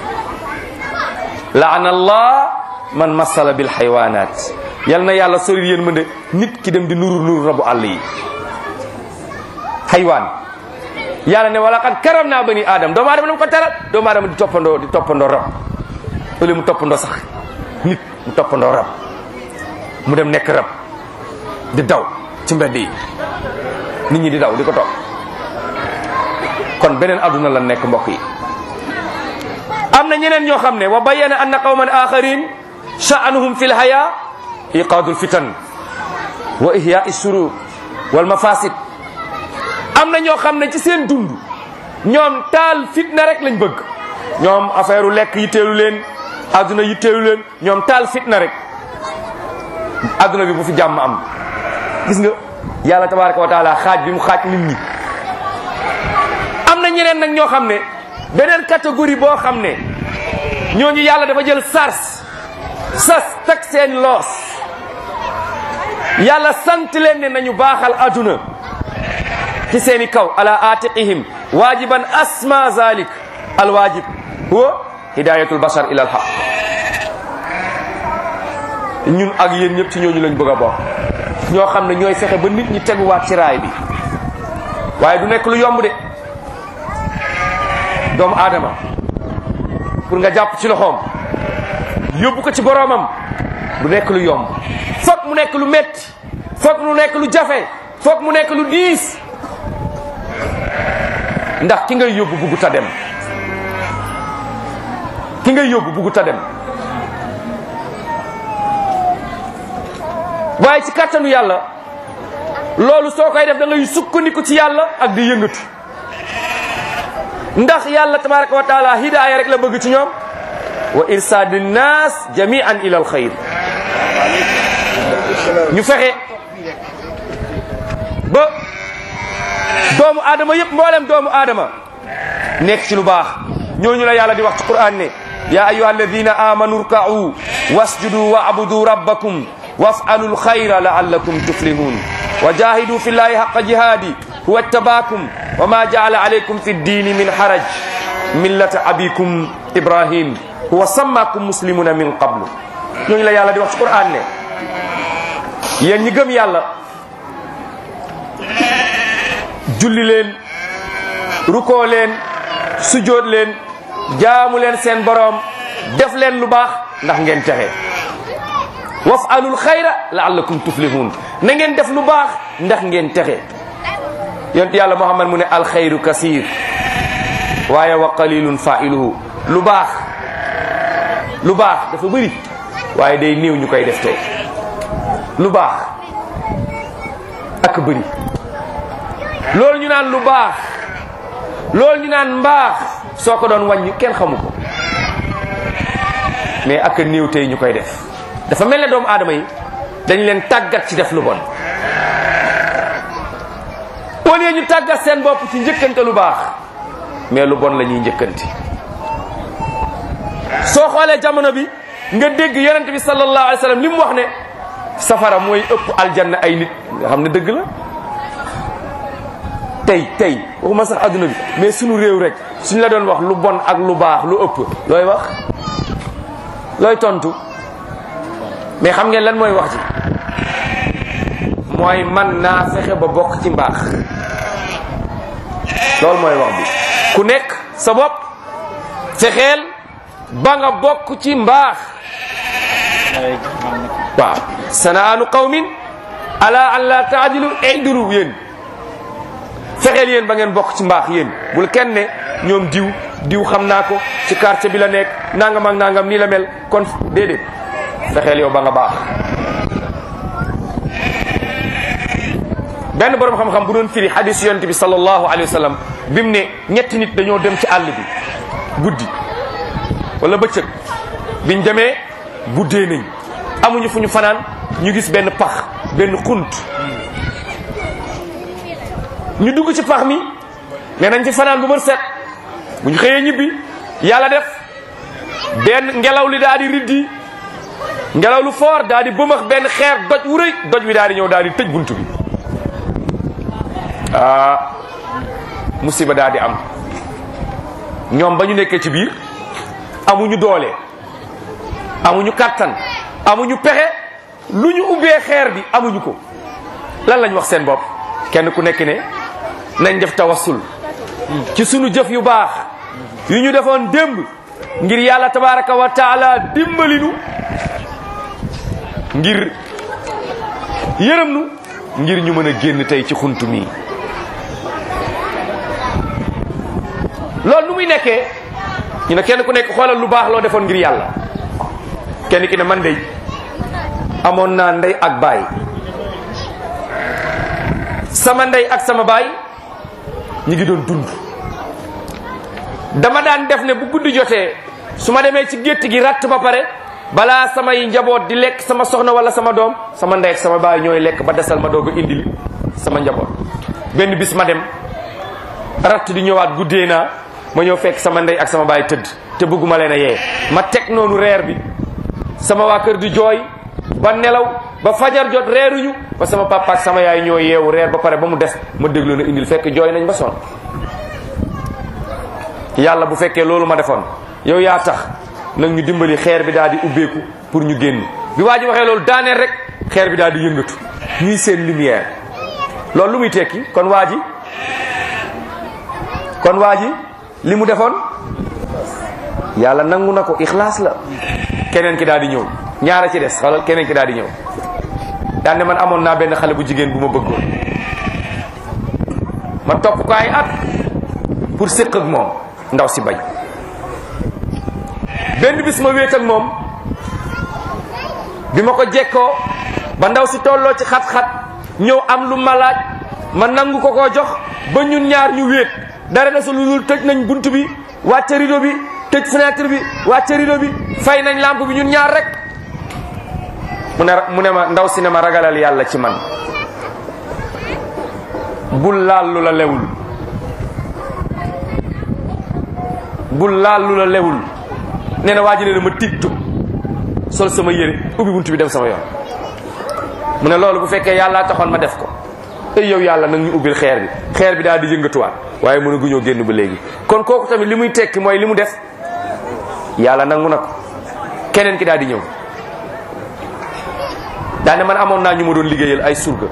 Speaker 2: laana allah man massala bil xaywaanaat yal na yàlla sori yërmande nit ki dem di nuru nuru rabu àll yi xaywaan yàlla ne wala xat karam naa bani aadam doomu aadama dama ko teral doomu aadama di toppandoo di toppandoo rab au lieu mu toppandoo sax nit mu toppandoo rab mu dem nekk rab di daw ci mbedd yi nit ñi di daw di ko topp kon beneen adduna la nekk mbokk yi am na ñeneen ñoo xam ne wa bayyana anna qawman axarin sha'anuhum fi lhaya iqaadu lfitan wa ihya surur wal mafasid am na ñoo xam ne ci seen dund ñoom taal fitna rek lañ bëgg ñoom affaire u lekk yitteelu leen adduna yitteelu leen ñoom taal fitna rek adduna bi bu fi jàmm am gis nga yàlla tabaraka wa taala xaaj bi mu xaaj nit ñi am na ñeneen nag ñoo xam ne beneen catégorie boo xam ne ñooñu yàlla dafa jël sars sas teg seen loos yàlla sant leen ne nañu baaxal adduna ci seeni kaw ala atiqihim wajiban asma zalik alwajib huwa hidayatul bashar ila alhaq ñun ak yéen ñëpp ci ñooñu lañ bëgg a bokk ñoo xam ne ñooy fexe ba nit ñi teguwaat ci raay bi waaye du nekk lu yomb de doomu aadama pour nga jàpp ci loxoom yóbbu ko ci boroomam du nekk lu yomb foog mu nekk lu metti foog mu nekk lu jafe foog mu nekk lu diis ndax ki ngay yóbbu buggu ta dem ki ngay yóbbu buggu ta dem waaye ci kàttanu yàlla loolu soo koy def da ngay sukkandiku ci yàlla ak di yëngatu ndax yàlla tabaraka wa taala hidaaya rek la bëgg ci ñoom wa irsaadu nnaas jamian ila al xayr ñu fexe ba doomu aadama yëpp mboolem doomu aadama nekk ci lu baax ñooñu la yàlla di wax ci quran ne ya ayuha alladina amanu rka'u wasjudu wa abudu rabbakum waf'alu lxayra la'allakum tuflihun wa jahidu fi llahi haqqa jihadi huwa tabaakum wa ma ja'ala alaykum fi ddini min haraj millata abikum ibrahim huwa sammakum muslimuna min qablu ñooñu la yàlla di wax ci quran ne yéen ñi gëm yàlla julli leen rukoo leen sujoot leen jaamu leen seen boroom def leen lu baax ndax ngeen texe waf'alul xayra la'allakum tuflihun na ngeen def lu baax ndax ngeen texe yonent yàlla muhammad mu ne alxayru kasir waaye wa qalilun fa'iluhu lu baax lu baax dafa bëri waaye day néew ñu koy def tey lu baax ak bëri loolu ñu naan lu baax loolu ñu naan mbaax soo ko doon wàññi kenn xamu ko mais ak néew tey ñu koy def dafa mel ne doomu aadama yi dañ leen tàggat ci def lu bon au lieu ñu tàggat seen bopp ci njëkkante lu baax mais lu bon la ñuy njëkkanti soo xoolee jamono bi nga dégg yonent bi sallallahu alayhi wa sallam li mu wax ne safara mooy ëpp aljanna ay nit nga xam ne dëgg la tey tey waxuma sax adduna bi mais sunu réew rek suñ la doon wax lu bon ak lu baax lu ëpp looy wax looy tontu mais xam ngeen lan mooy wax ji mooy man naa fexe ba bokk ci mbaax loolu mooy wax bi ku nekk sa bopp fexeel ba nga bokk ci mbaax waaw sanaanu qawmin ala an la taadilu idilu yéen fexeel yéen ba ngeen bokk ci mbaax yéen bul kenn ne ñoom diw diw xam naa ko ci quartier bi la nekk nangam ak nangam nii la mel kon déedéet fexeel yow ba nga baax benn borom xam-xam bu doon firi hadis yonent bi sallallahu alayhi wa sallam bi mu ne ñetti nit dañoo dem ci àll bi guddi wala bëccëg biñ demee guddee nañ amuñu fu ñu fanaan ñu gis benn pax benn xunt ñu dugg ci pax mi ne nañ ci fanaan bu bër set bu ñu xëyee ñibbi yàlla def benn ngelaw li daal di riddi ngelaw lu foor daal di bëmax benn xeer doj wu rëy doj wi daal di ñëw daal di tëj bunt bi ah musiba daal di am ñoom ba ñu nekkee ci biir amuñu doole amuñu kattan amuñu pexe lu ñu ubbee xeer bi amuñu ko lan lañ wax seen bopp kenn ku nekk ne nañ def tawassul ci sunu jëf yu baax yu ñu defoon démb ngir yàlla tabaraka wa taala dimbalinu ngir yërëm nu ngir ñu mën a génn tey ci xuntu mii loolu nu muy nekkee ñu ne kenn ku nekk xoolal lu baax loo defoon ngir yàlla kenn ki ne man de amoon naa ndey ak baay sama ndey ak sama baay ñi ngi doon dund dama daan def ne bu guddi jotee su ma demee ci gétt gi ratt ba pare balaa samay njaboot di lekk sama soxna wala sama doom sama ndey ak sama baay ñooy lekk ba desal ma doog a indil sama njaboot benn bis ma dem ratt di ñëwaat guddee naa ma ñëw fekk sama ndey ak sama baay tëdd te bëgguma leen a yee ma teg noonu reer bi sama waa kër di jooy ba nelaw ba fajar jot reeruñu ba sama papa ak sama yaay ñoo yeewu reer ba pare ba mu des ma déglu na indil fekk jooy nañ ba sonn yàlla bu fekkee loolu ma defoon yow yaa tax nag ñu dimbali xeer bi daal di ubbeeku pour ñu génn bi waa ji waxee loolu daaneel rek xeer bi daal di yëngatu ñuy seen lumière loolu lu muy tekki kon waa ji kon waa ji li mu defoon yàlla nangu na ko ixlaas la keneen ki daal di ñëw ñaara ci des xoolal keneen ki daal di ñëw daan ne man amoon naa benn xale bu jigéen bu ma bëggoon ma topp ko ay at pour séq ak moom ndaw si bañ benn bis ma wéet ak moom bi ma ko jekkoo ba ndaw si tolloo ci xat-xat ñëw am lu ma laaj ma nangu ko koo jox ba ñun ñaar ñu wéet dara desul lu dul tëj nañ bunt bi wàcce rideau bi tëj fenêtre bi wàcce rideau bi fay nañ lampe bi ñun ñaar rek mu ne mu ne ma ndaw si ne ma ragalal yàlla ci man bul laal lu la lewul bul laal lu la lewul nee na waa ji ne na ma tiit tub sol sama yére ubbi bunt bi dem sama yoon mu ne loolu bu fekkee yàllaa taxoon ma def ko ey yow yàlla nag ñu ubbil xeer bi xeer bi daal di yëngatuwaat waaye mënu gu ñoo génn ba léegi kon kooku tamit li muy tekki mooy li mu def yàlla nangu na ko keneen ki daal di ñëw daane man amoon naa ñu ma doon liggéeyal ay surga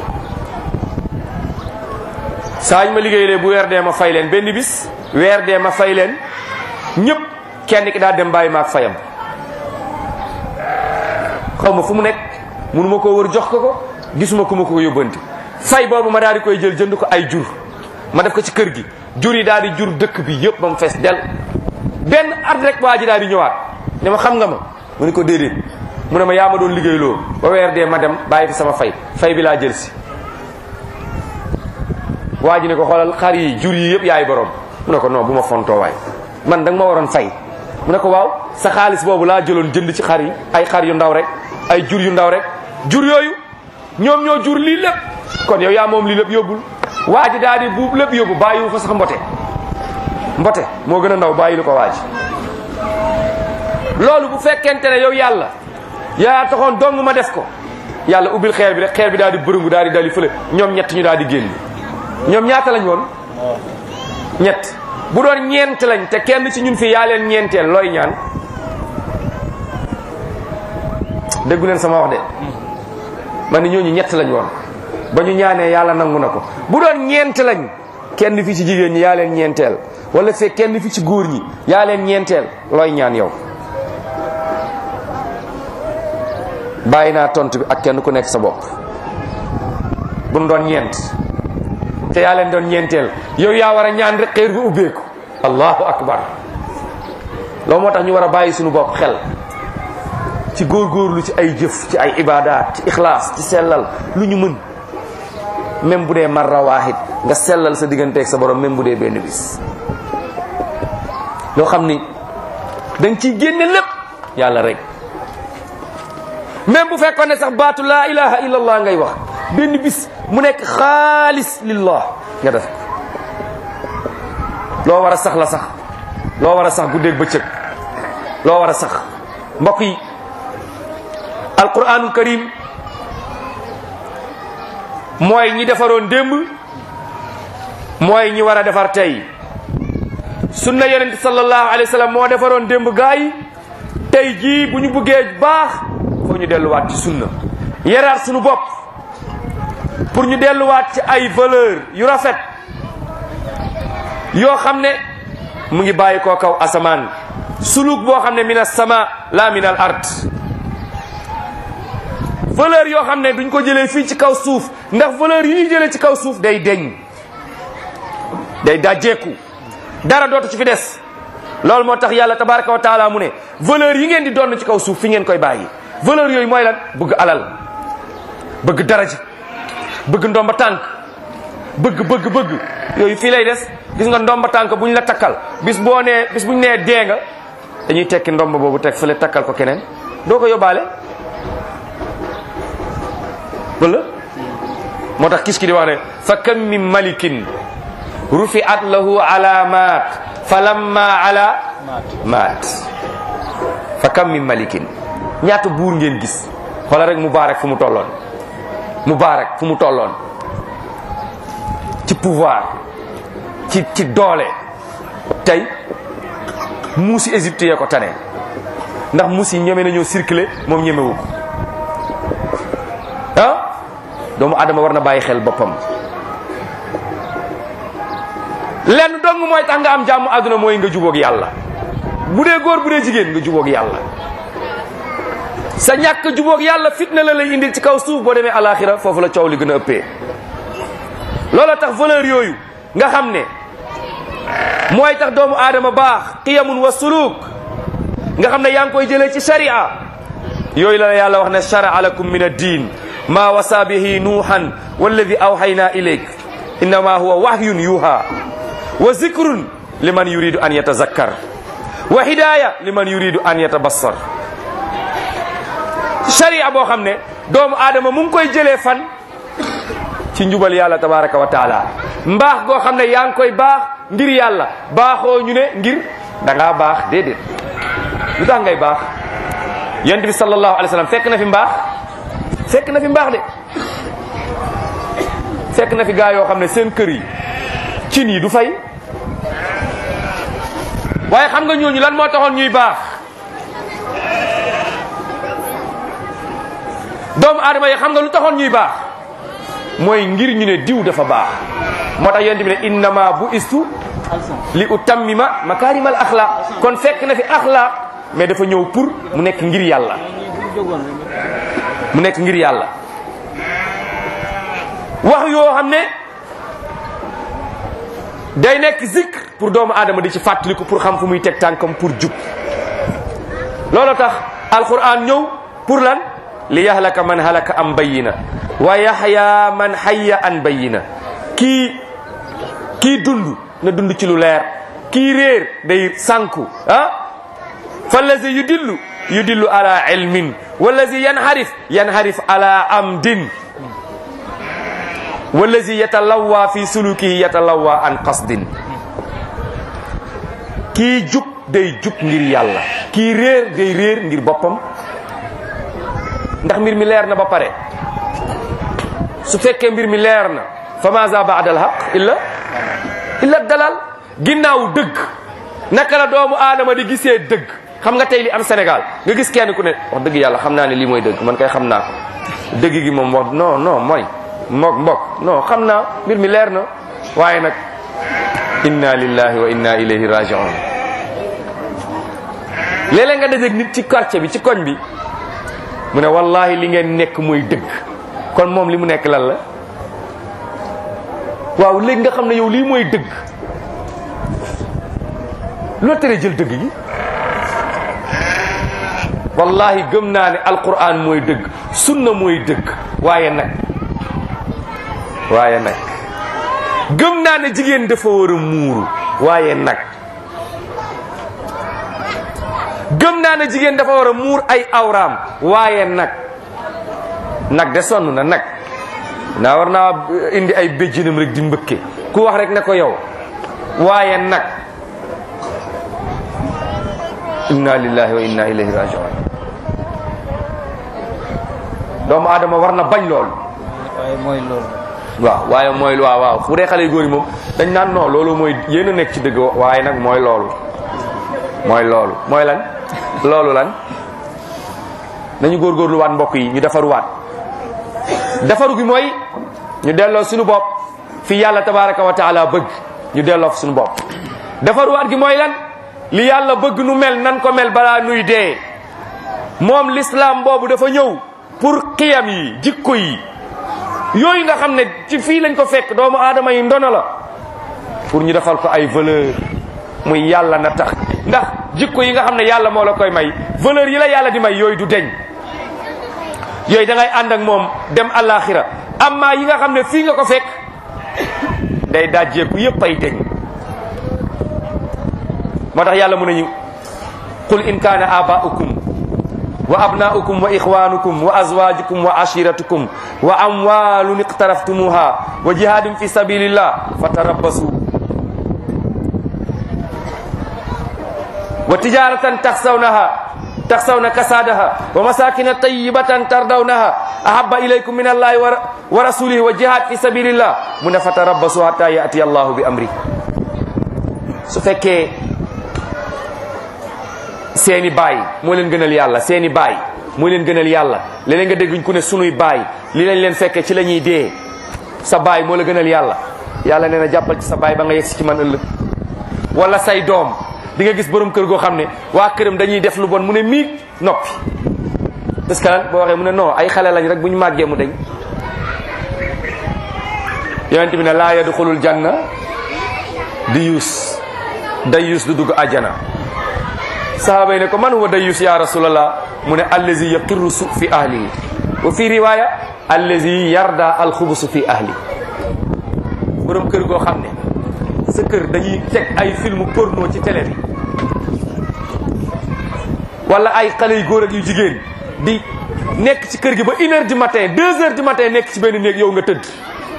Speaker 2: saa ñu ma liggéeyalee bu weer dee ma fay leen benn bis weer dee ma fay leen ñëpp kenn ki daal dem bàyyi ma ak fayam xaw ma fu mu nekk mënu ma koo wër jox ko ko gisuma ku ma ko yóbbanti fay boobu ma daal di koy jël jënd ko ay jur ma def ko ci kër gi jur yi daal di jur dëkk bi yëpp ba mu fees del benn at rek waa ji daal di ñëwaat ne ma xam nga ma mu ne ko déedéet mu ne ma yaa ma doon liggéey loo ba weer dee ma dem bàyyi fi sama fay fay bi laa jël si waa ji ne ko xoolal xar yi jur yi yëpp yaay borom mu ne ko non bu ma fontoo waay man da nga ma waroon fay mu ne ko waaw sa xaalis boobu laa jëloon jënd ci xar yi ay xar yu ndaw rek ay jur yu ndaw rek jur yooyu ñoom ñoo jur lii lépp kon yow yaa moom lii lépp yóbbul waa ji daal di buub lépp yóbbu bàyyiwu fa sax mbote mbote moo gën a ndaw bàyyi lu ko waa ji loolu bu fekkente ne yow yàlla yaa taxoon dong ma def ko yàlla ubbil xeer bi rek xeer bi daal di bërëngu daal di dali fële ñoom ñett ñu daal di génn ñoom ñaata lañ woon ñett bu doon ñeent lañ te kenn ci ñun fii yaa leen ñeenteel looy ñaan déggu leen sama wax de man ni ñooñu ñett lañ woon ba ñu ñaanee yàlla nangu na ko bu doon ñeent lañ kenn fi ci jigéen ñi yaa leen ñeenteel wala fekk kenn fi ci góor ñi yaa leen ñeenteel looy ñaan yow bàyyi naa tontu bi ak kenn ku nekk sa bopp bu nu doon ñeent te yaa leen doon ñeenteel yow yaa war a ñaan rek xeer bi ubbeeku allahu akbar loolu moo tax ñu war a bàyyi suñu bopp xel ci góorgóorlu ci ay jëf ci ay ibaadaat ci ixlaas ci sellal lu ñu mën même bu dee marra waahid nga sellal sa digganteeg sa borom même bu dee benn bis loo xam ni da nga ciy génne lépp yàlla rek même bu fekkoon ne sax baatu laa ilaha illallah ngay wax benn bis mu nekk xaalis lillah nga def loo war a sax la sax loo war a sax guddeeg bëccëg loo war a sax mbokk yi alquranul karim mooy ñi defaroon démb mooy ñi war a defar tey sunna yonent sallallahu alayhi wa sallam moo defaroon démb gaa yi tey jii bu ñu bëggee baax foo ñu delluwaat ci sunna yaraat suñu bopp pour ñu delluwaat ci ay valeur yu rafet yoo xam ne mu ngi bàyyi koo kaw asamaan suluk boo xam ne min as-sama la min al ard valeur yoo xam ne duñ ko jëlee fii ci kaw suuf ndax valeur yi ñuy jëlee ci kaw suuf day deñ day dajjeeku dara dootu ci fi des loolu moo tax yàlla tabaraka wa taala mu ne valeur yi ngeen di doon ci kaw suuf fi ngeen koy bàyyi valeur yooyu mooy lan bëgg alal bëgg daraja bëgg ndomba tànk bëgg bëgg bëgg yooyu fii lay des gis nga ndomba tànk buñ la takkal bis boo nee bis buñ nee dee nga dañuy tekki ndomba boobu teg fële takkal ko keneen doo ko yóbbaale wala moo tax kis ki di wax ne fa kam min malikin rufiat lahu alamat fa lamma ala maat fa kam min malikin ñaata buur ngeen gis xoola rek Mubaarak fu mu tolloon Mubaarak fu mu tolloon ci pouvoir ci ci doole tey muusi Égypte yee ko tane ndax muus yi ñeme nañoo circuler moom ñemewu ko ah doomu adama war na bàyyi xel boppam lenn dong mooy tax nga am jàmm àdduna mooy nga jubóog yàlla bu dee góor bu dee jigéen nga jubóog yàlla sa ñàkk jubóog yàlla fitna la lay indil ci kaw suuf boo demee alaxira foofu la coow li gën a ëppee loola tax valeur yooyu nga xam ne mooy tax doomu aadama baax qiyamun wa suluk nga xam ne yaa ngi koy jëlee ci sharia yooyu la yàlla wax ne shara'a lakum min ad-din ma wasa bihi nuuhan walladi awhayna ilayk innama huwa wahyun yuha wa zikrun liman yuridu an yatazakkar wa hidaya liman yuridu an yatabassar sharia boo xam ne doomu aadama mu ngi koy jëlee fan ci njubal yàlla tabaraka wa taala mbaax goo xam ne yaa ngi koy baax ngir yàlla baaxoo ñu ne ngir da ngaa baax déedéet lu tax ngay baax yonent bi sallallahu alayhi wa sallam fekk na fi mbaax fekk na fi mbaax de fekk na fi gaa yoo xam ne seen kër yi cin yi du fay waaye xam nga ñooñu lan moo taxoon ñuy baax doomu aadama yi xam nga lu taxoon ñuy baax mooy ngir ñu ne diw dafa baax moo tax yonent bi ne innama bu istu li utammima makarimal axlaq kon fekk na fi axlaq mais dafa ñëw pour mu nekk ngir yàlla mu nekk ngir yàlla wax yoo xam ne day nekk zikr pour doomu aadama di ci fàttaliku pour xam fu muy teg tànkam pour jub loolu tax alquran ñëw pour lan li yahlaka man halaka am bayina wa yahya man hayya an bayina kii kii dund na dund ci lu leer kii réer day sànku ah fallazi yudillu yudillu ala ilmin wallazi yanharif yanharif ala amdin wallazi yatalawwa fi sulukihi yatalawwa an qasdin kii jub day jub ngir yàlla kii réer day réer ngir boppam ndax mbir mi leer na ba pare su fekkee mbir mi leer na fa maza baada al haq illa illa dalal ginnaaw dëgg naka la doomu aadama di gisee dëgg xam nga tey li am Sénégal nga gis kenn ku ne wax dëgg yàlla xam naa ne lii mooy dëgg man kay xam naa ko dëgg gi moom wax non non mooy mbok mbok non xam naa mbir mi leer na waaye nag inna lillahi wa inna ilayhi raji'un léeg-léeg nga dajeeg nit ci quartier bi ci koñ bi mu ne wallahi li ngeen nekk mooy dëgg kon moom li mu nekk lan la waaw léegi nga xam ne yow lii mooy dëgg loo tere jël dëgg gi wallahi gëm naa ne alquran mooy dëgg sunna mooy dëgg waaye nag waaye nag gëm naa ne jigéen dafa war a muuru waaye nag gëm naa ne jigéen dafa war a muur ay awraam waaye nag nag de sonn na nag naa war naa indi ay béjjinam rek di mbëkke ku wax rek ne ko yow waaye nag inna lillahi wa inna ilayhi rajiun doomu aadama war na bañ loolu
Speaker 1: waaye mooy loolu
Speaker 2: waaw waaye mooy waaw waaw bu dee xale yu góor yi moom dañ naan non loolu mooy yéen a nekk ci dëgg waaye nag mooy loolu mooy loolu mooy lan loolu lan nañu góorgóorlu waat mbokk yi ñu defaruwaat defaru gi mooy ñu delloo suñu bopp fi yàlla tabaraka wa taala bëgg ñu delloo fi suñu bopp defaruwaat gi mooy lan li yàlla bëgg nu mel nan ko mel balaa nuy dee moom l'islam boobu dafa ñëw pour xiyam yi jikko yi yooyu nga xam ne ci fii lañ ko fekk doomu aadama yi ndono la pour ñu defal ko ay valeur muy yàlla na tax ndax jikko yi nga xam ne yàlla moo la koy may valeur yi la yàlla di may yooyu du deñ yooyu da ngay ànd ak moom dem àllaaxira amma yi nga xam ne fii nga ko fekk day dajjeeku yépp ay deñ moo tax yàlla mu nañu qul in kaana aba'ukum wa abna'ukum wa ikhwanukum wa azwajukum wa ashiratukum wa amwalun iqtaraftumuha wa jihadin fi sabilillah fatarabbasu wa tijaratan takhsawnaha takhsawna kasadaha wa masakin tayyibatan tardawnaha ahabba ilaykum min allahi wa rasulihi wa jihad fi sabilillah mu ne fatarabbasu hatta ya'ti allahu bi amri su fekkee seeni baay moo leen gënal yàlla seeni baay moo leen gënal yàlla léeg-léeg nga dégguñ ku ne sunuy baay li lañ leen fekkee ci la ñuy dee sa baay moo la gënal yàlla yàlla nee na jàppal ci sa baay ba nga yegsi ci man ëllëg wala say doom di nga gis borom kër goo xam ne waa këram dañuy def lu bon mu ne miig noppi parce que lan boo waxee mu ne non ay xale lañ rek bu ñu màggee mu dañ yonent bi ne laa yadxulul janna di yuus day yuus du dugg àjjana sahaaba yi ne ko man huwa dayus ya rasulallah mu ne allazi yaqirru su fi ahlihi wa fi riwaya allazi yarda alxubusu fi ahli borom kër goo xam ne sa kër dañuy teg ay film porno ci télé bi wala ay xale yu góor ak yu jigéen di nekk ci kër gi ba une heure du matin deux heures du matin nekk ci benn néeg yow nga tëdd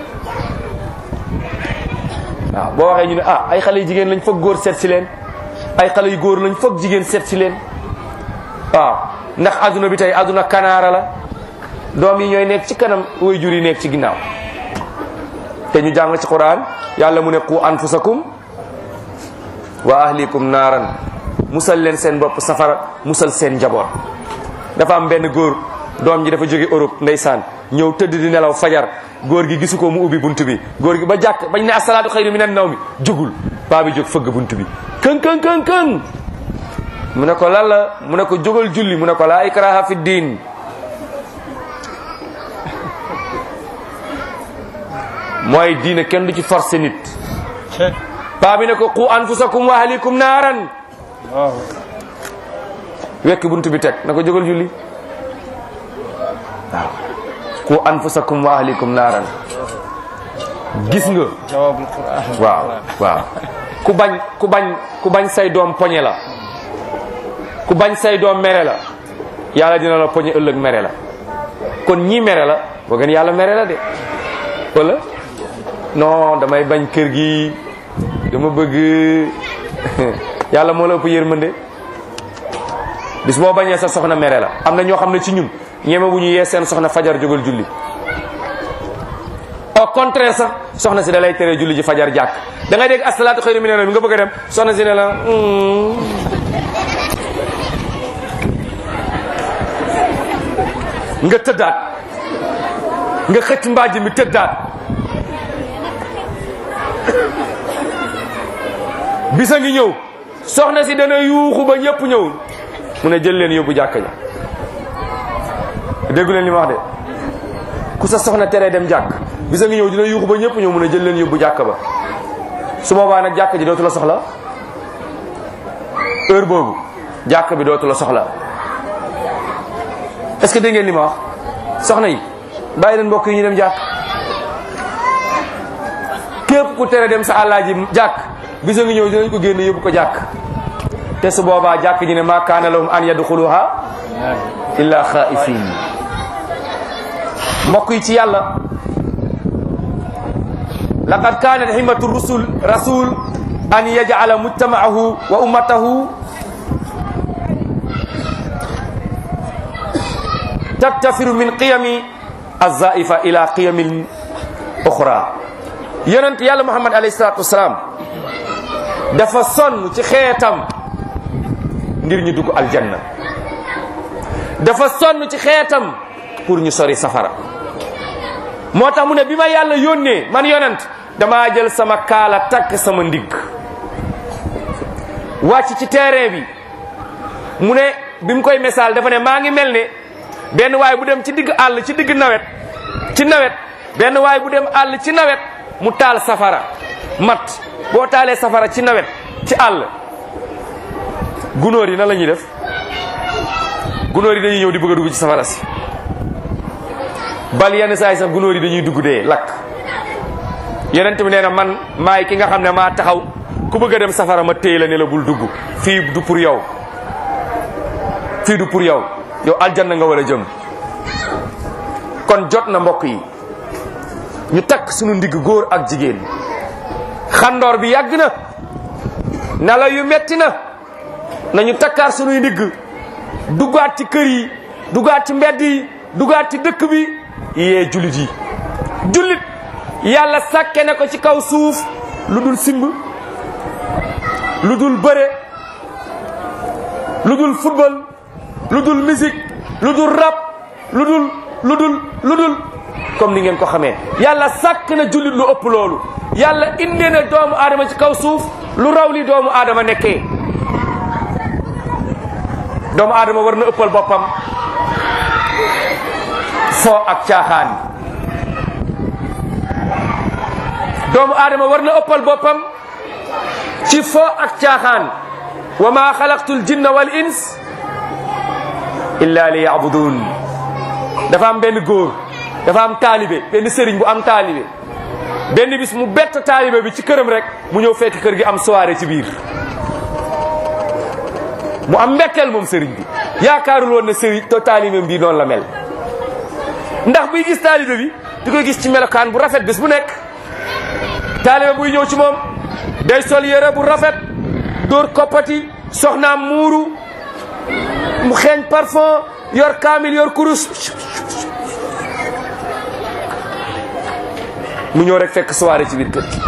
Speaker 2: waaw boo waxee ñu ne ah ay xale yu jigéen lañ foog góor seet si leen ay xale yu góor lañ foog jigéen seet si leen waaw ndax adduna bi tey adduna kanaara la doom yi ñooy nekk ci kanam way jur yi nekk ci ginnaaw te ñu jàng ci quran yàlla mu ne qu anfusakum wa ahlikum naaran musal leen seen bopp safara musal seen njaboot dafa am benn góor doom ji dafa jóge Europe ndeysaan ñëw tëdd di nelaw fajar góor gi gisu ko mu ubbi bunt bi góor gi ba jàkk bañ ne asalaatu xayru minan naw mi jugul paa bi jóg fëgg bunt bi këng këng këng këng mu ne ko lan la mu ne ko jógal julli mu ne ko laa ikraha fi diin mooy diine kenn du ci forcer nit paa bi ne ko qu anfusakum wa ahlikum naaran wekk bunt bi teg na ko jógal julli waaw qu anfusakum wa ahlikum naaran gis nga
Speaker 1: jawabul quran
Speaker 2: waaw waaw ku bañ ku bañ ku bañ say doom poñe la ku bañ say doom mere la yàlla dina la poñe ëllëg mere la kon ñii mere la boo gën yàlla mere la de wala non damay bañ kër gi dama bëgg yàlla moo la ëpp yërmande bis boo bañee sa soxna mere la am na ñoo xam ne ci ñun ñeme bu ñu yee seen soxna fajar jógal julli au contraire sax soxna si da lay tere julli ji fajar jàkk da ngay dégg asalaatu xëyru mi ne nga bëgg a dem soxna si ne la nga tëddaat nga xëcc mbaaj mi tëddaat bisa ngi ñëw soxna si dana yuuxu ba ñëpp ñëw mu ne jël leen yóbbu jàkka ja déggu leen li ma wax de ku sa soxna teree dem jàkk bisa ngi ñëw dina yuuxu ba ñëpp ñëw mu ne jël leen yóbbu jàkka ba su boobaa nag jàkk ji dootu la soxla heure boobu jàkk bi dootu la soxla est-ce que dégg ngeen li ma wax soxna yi bàyyi leen mbokk yi ñu dem jàkk képp ku tere dem sa àllaaji jàkk bisa ngi ñëw dinañ ko génne yóbbu ko jàkk te su boobaa jàkk ji ne ma kaana lahum an yadxuluha illa xaifin mbokk yi ci yàlla laqad kanat himmatu rusul rasul an yaj'ala mujtama'ahu wa ummatahu tattafiru min qiyami azaifa ila qiyamin uxra yonent yàlla muhammad alayhi salatu wasalaam dafa sonn ci xeetam ngir ñu dugg aljanna dafa sonn ci xeetam pour ñu sori safara moo tax mu ne bi ma yàlla yónnee man yonent damaa jël sama kaala takk sama ndigg wàcc ci terrain bi mu ne bi mu koy misaal dafa ne maa ngi mel ne benn waay bu dem ci digg àll ci digg nawet ci nawet benn waay bu dem àll ci nawet mu taal safara mat boo taalee safara ci nawet ci àll gunóor yi nan la ñuy def gunóor yi dañuy ñëw di bëgg a dugg ci safara si bal yenn saa yi sax gunóor yi dañuy dugg dee lakk yonent bi nee na man maay ki nga xam ne maa taxaw ku bëgg a dem safara ma téy la ne la bul dugg fii du pour yow fii du pour yow yow aljanna nga war a jëm kon jot na mbokk yi ñu takk sunu ndigg góor ak jigéen xandoor bi yàgg na nala yu metti na nañu takkaar sunuy ndigg duggaat ci kër yi duggaat ci mbedd yi duggaat ci dëkk bi yee jullit yi jullit yàlla sàkke ne ko ci kaw suuf lu dul simb lu dul bëre lu dul football lu dul musique lu dul rap lu dul lu dul lu dul comme ni ngeen ko xamee yàlla sàkk na jullit lu ëpp loolu yàlla indee na doomu aadama ci kaw suuf lu raw li doomu aadama nekkee doomu aadama war na ëppal boppam foo ak caaxaan doomu aadama war na ëppal boppam ci foo ak caaxaan wa ma xalaqtul jinna wal ins illa li yabudun dafa am benn góor dafa am taalibe benn sëriñ bu am taalibe benn bis mu bett taalibe bi ci këram rek mu ñëw fekk kër gi am soirée ci biir mu am mbetteel moom sëriñ bi yaakaarul woon ne sëriñ to taalibe bi noonu la mel ndax buy gis taalibe bi di koy gis ci melokaan bu rafet bis bu nekk taalibe buy ñëw ci moom day sol yére bu rafet dóor koppati soxnaam muuru mu xeeñ parfum yor kaamil yor kurus mu ñëw rek fekk soirée ci biir kër gi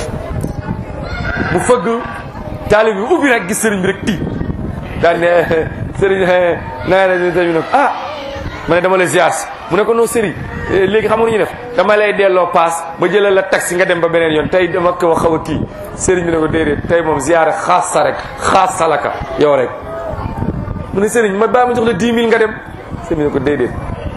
Speaker 2: mu fëgg taalib bi ubbi rek gis sëriñ bi rek tiit daal ne sëriñ naa ne tamit ne ko ah ma ne dama la ziar si mu ne ko non sëriñ léegi xam nga nu ñu def dama lay delloo paas ba jëlal la taxi nga dem ba beneen yoon tey dama ko xaw a kii sëriñ bi ne ko déedéet tey moom ziar xaas sa rek xaas salaka yow rek mu ne sëriñ ma baa ma jox la 10 000 nga dem sëriñ bi ne ko déedéet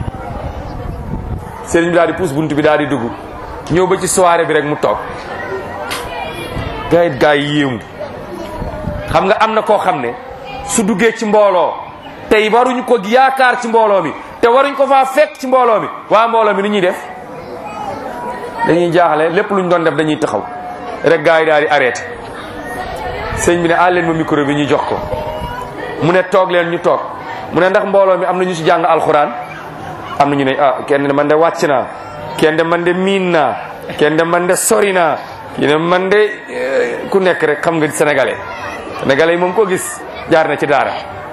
Speaker 2: sëriñ bi daal di pousse buntu bi daal di dugg ñëw ba ci soirée bi rek mu toog gars yi gars yi yéemu xam nga am na koo xam ne su duggee ci mbooloo tey waruñu ko yaakaar ci mbooloo mi te waruñ ko faa fekk ci mbooloo mi waa mbooloo mi ni ñuy def dañuy jaaxle lépp luñ doon def dañuy taxaw rek gars yi daal di arrêté sëñ bi ne àl leen ma micro bi ñu jox ko mu ne toog leen ñu toog mu ne ndax mbooloo mi am na ñu ci jàng alxuraan am na ñu ne ah kenn de man de wàcc naa kenn de man de miin naa kenn de man de sori naa kii ne man de ku nekk rek xam nga sénégalais sénégalais yi moom koo gis jaar na ci daara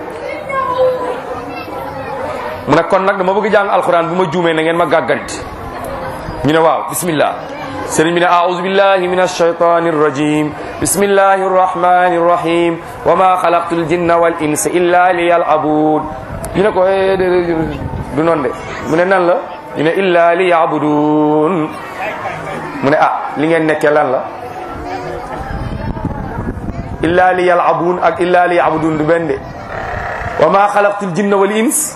Speaker 2: mu ne kon nag dama bëgg jàng alxuraan bu ma juumee na ngeen ma gàgganti ñu ne waaw bismillah sëriñ bi ne aouzu billahi min alshaytani arrajim bismillahi arrahmani arrahim wa ma xalaqtu aljinna wal insa illa liyalabud ñu ne ko du noonu de mu ne nan la ñu ne illa li yabudun mu ne ah li ngeen nekkee lan la illa li yalabun ak illa li yabudun du benn de wa ma xalaqtul jinna wal ins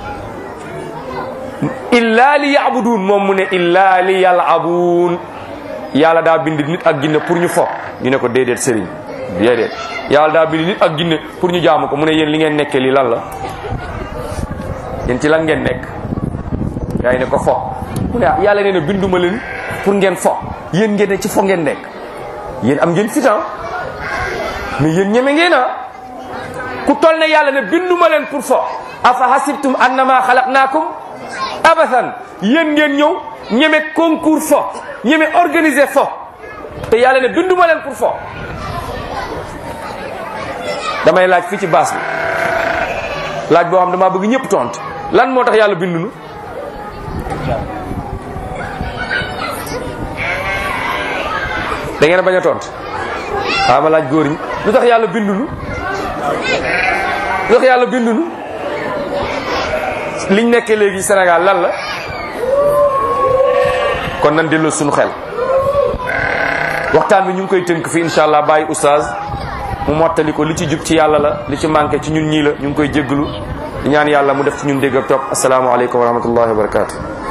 Speaker 2: illa li yabudun moom mu ne illa li yalabun yàlla daa bind nit ak jinne pour ñu fo ñu ne ko déedéet sëriñ déedéet yàlla daa bind nit ak jinne pour ñu jaamu ko mu ne yéen li ngeen nekkee lii lan la yéen ci lan ngeen nekk yaa ngi ne ko fo mu ne ah yàlla nee na binduma leen pour ngeen fo yéen ngeen ne ci fo ngeen nekk yéen am ngeen fitan mais yéen ñeme ngeen a ku toll ne yàlla ne binduma leen pour fo afa hasibtum annama xalaqnaakum abathan yéen ngeen ñëw ñeme concours fo ñeme organiser fo te yàlla ne binduma leen pour fo damay laaj fii ci baas bi laaj boo xam damaa bëgg ñëpp tontu lan moo tax yàlla bindunu da ngeen a bañ a tontu waaw ma laaj góor ñi lu tax yàlla bindunu lu tax yàlla bindunu liñ nekkee léegi Sénégal lan la kon nan delloo suñu xel waxtaan bi ñu ngi koy tënk fi incha allah bàyyi oustaz mu mottali ko li ci jub ci yàlla la li ci manqué ci ñun ñii la ñu ngi koy jégglu di ñaan yàlla mu def ci ñun dégg ak topp asalaamaaleykum wa rahmatullahi wa barakatu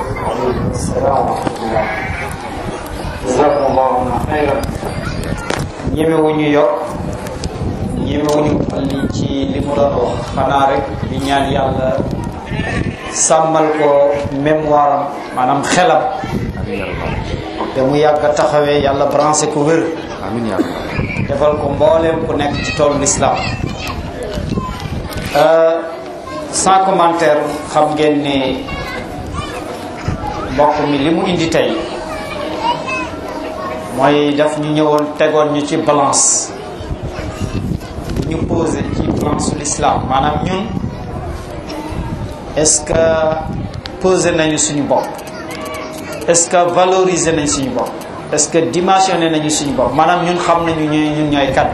Speaker 1: jazakumullahu xayran ñemewuñu yokk ñemewuñu li ci li mu doon wax xanaa rek di ñaan yàlla sàmmal ko mémoire am maanaam xelam te mu yàgg a taxawee yàlla branché ko wér
Speaker 2: amin ya rabbi
Speaker 1: defal ko mbooleem ku nekk ci toolu l'islam sans commentaire xam ngeen ne mbokk mi li mu indi tey mooy daf ñu ñëwoon tegoon ñu ci balance ñu posé ci balance l'islam maanaam ñun est-ce que posé nañu suñu bopp est-ce que valoriser nañ suñu bopp est-ce que dimensionné nañu suñu bopp maanaam ñun xam nañu ñooy ñun ñooy kat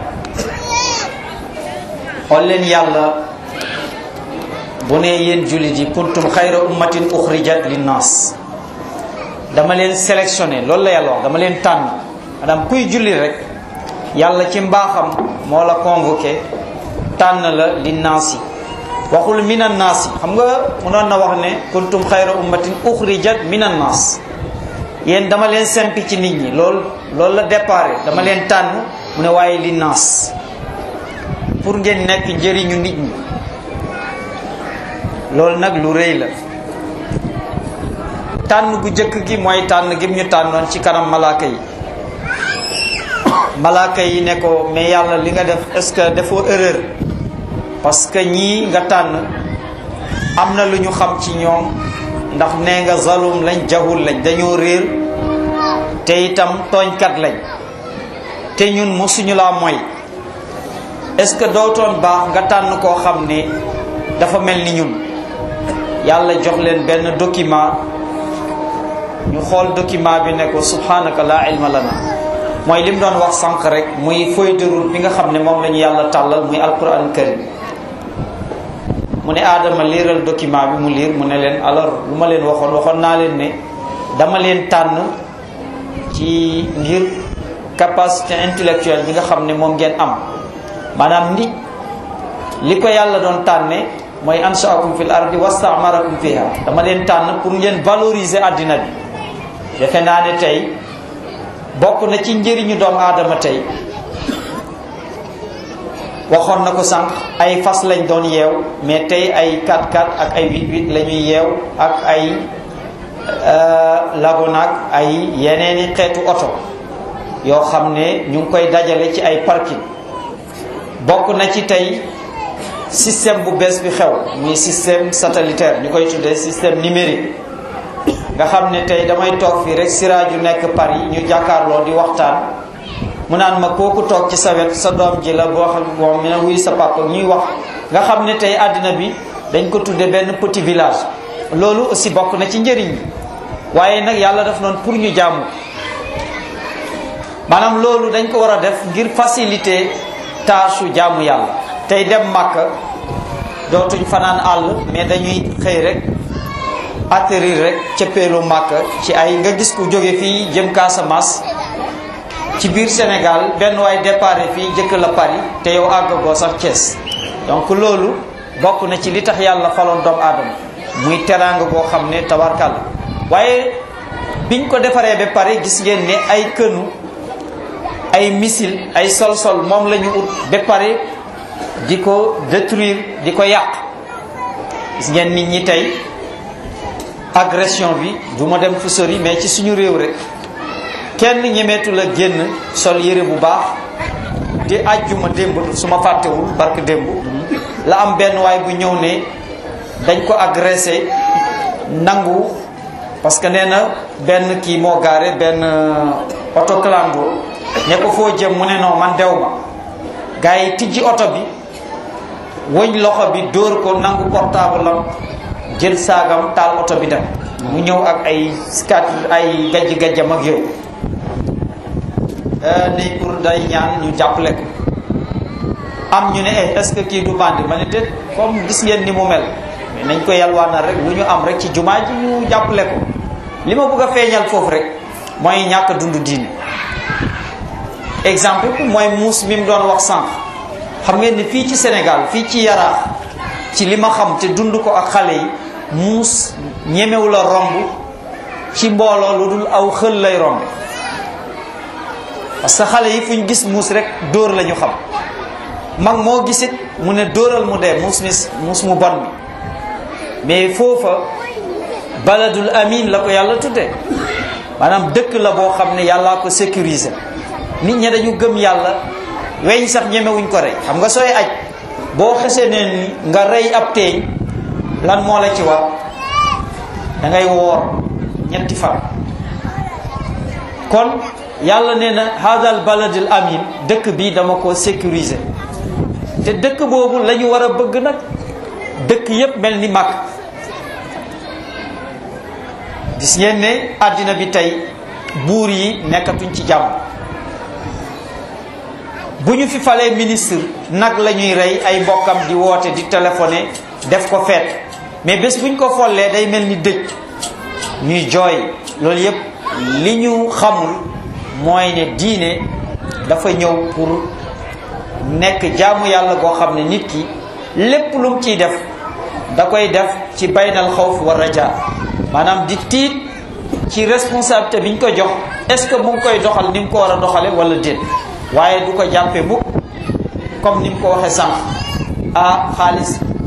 Speaker 1: xool leen yàlla bu ne yéen jullit yi kuntum xayra ummatin uxrijat linnas dama leen sélectionné loolu la yàlla wax dama leen tànn maanaam kuy julli rek yàlla ci mbaaxam moo la convoqué tànn la linnaas yi waxul minan naas yi xam nga mënoon na wax ne kuntum xayra ummatin uxrijat minan naas yéen dama leen sempi ci nit ñi loolu loolu la déparé dama leen tànn mu ne waaye linnaas pour ngeen nekk njëriñu nit ñi loolu nag lu rëy la tànn gu jëkk gi mooy tànn gi ñu tànnoon ci kanam malaaka yi malaaka yi ne ko mais yàlla li nga def est-ce que defoo erreur parce que ñii nga tànn am na lu ñu xam ci ñoom ndax nee nga zalum lañ jahul lañ dañoo réer te itam tooñkat lañ te ñun mosuñu laa mooy est-ce que dootoon baax nga tànn koo xam ne dafa mel ni ñun yàlla jox leen benn document ñu xool document bi ne ko subhanaka la ilma lana mooy li mu doon wax sànq rek muy feuille de route bi nga xam ne moom la ñu yàlla tàllal muy alquran karim mu ne aadama liiral document bi mu liir mu ne leen alors lu ma leen waxoon waxoon naa leen ne dama leen tànn ci ngir capacité intellectuelle bi nga xam ne moom ngeen am maanaam nit li ko yàlla doon tànne mooy anshaakum fil ardi wastamarakum fiha dama leen tànn pour ngeen valoriser àddina bi defe naa ne tey bokk na ci njëriñu doomu aadama tey waxoon na ko sànq ay fas lañ doon yeew mais tey ay 4x4 ak ay 8x8 la ñuy yeew ak ay lagonaak ay yeneeni xeetu oto yoo xam ne ñu ngi koy dajale ci ay parking bokk na ci tey système bu bees bi xew muy système satellitaire ñu koy tuddee système numérique nga xam ne tey damay toog fii rek siraaju nekk Paris ñu jàkkaarloo di waxtaan mu naan ma kooku toog ci sa wet sa doom ji la boo xam moom mi ne wuy sa papa ñuy wax nga xam ne tey àddina bi dañ ko tudde benn petit village loolu aussi bokk na ci njëriñ bi waaye nag yàlla def noonu pour ñu jaamu maanaam loolu dañ ko war a def ngir faciliter tâche jaamu yàlla tey dem Makka dootuñ fanaan àll mais dañuy xëy rek atterrir rek cëppeelu Makka ci ay nga gis ku jóge fii jëm Casamance ci biir Sénégal benn waay départ fii jëkk la Paris te yow àggagoo sax Thiès donc loolu bokk na ci li tax yàlla faloon doomu aadama muy teraanga boo xam ne tabarkal waaye biñ ko defaree ba pare gis ngeen ne ay kënu ay missile ay sol-sol moom la ñu ut ba pare di ko détruire di ko yàq gis ngeen nit ñi tey agression bi du ma dem fu sori mais ci suñu réew rek kenn ñemeetu la génn sol yére bu baax di àjjuma démb su ma fàttewul barke démb la am benn waay bu ñëw ne dañ ko agressé nangu parce que nee na benn kii moo gaare benn oto clando ne ko foo jëm mu ne non man dew ma gars yi tijji oto bi wëñ loxo bi dóor ko nangu portable am jël saagam taal oto bi dem mu ñëw ak ay skat ay gajj gajjam ak yooyu ni pour day ñaan ñu jàppale ko am ñu ne eh est-ce que kii du bandi ma ne déet comme gis ngeen ni mu mel mais nañ ko yalwaanal rek lu ñu am rek ci jumaa ji ñu jàppale ko li ma bëgg a feeñal foofu rek mooy ñàkk dund diine exemple bi mooy muus mi mu doon wax sànq xam ngeen ni fii ci Sénégal fii ci Yaraax ci li ma xam te dund ko ak xale yi muus ñemewu la romb ci mbooloo lu dul aw xël lay romb parce que xale yi fu ñu gis muus rek dóor la ñu xam mag moo gisit mu ne dóoral mu dee muus mi muus mu bon mi mais foofa baladul amin la ko yàlla tudde maanaam dëkk la boo xam ne yàllaa ko sécuriser nit ñi dañu gëm yàlla weñ sax ñemewuñ ko rey xam nga sooy aj boo xesee ne nga rey ab teeñ lan moo la ci war da ngay woor ñetti fan kon yàlla nee na hadal baladil amin dëkk bi dama ko sécuriser te dëkk boobu la ñu war a bëgg nag dëkk yépp mel ni mag gis ngeen ne àddina bi tey buur yi nekkatuñ ci jàmm bu ñu fi falee ministre nag la ñuy rey ay mbokkam di woote di téléphoné def ko feet mais bés bu ñu ko follee day mel ni dëj ñuy jooy loolu yépp li ñu xamul mooy ne diine dafa ñëw pour nekk jaamu yàlla goo xam ne nit ki lépp lu mu ciy def da koy def ci baynal xawf wa raja maanaam di tiit ci responsabilité bi ñu ko jox est-ce que mu ngi koy doxal ni mu ko war a doxale wala déet waaye du ko jàppe mukk comme ni mu ko waxee sànq ah xaalis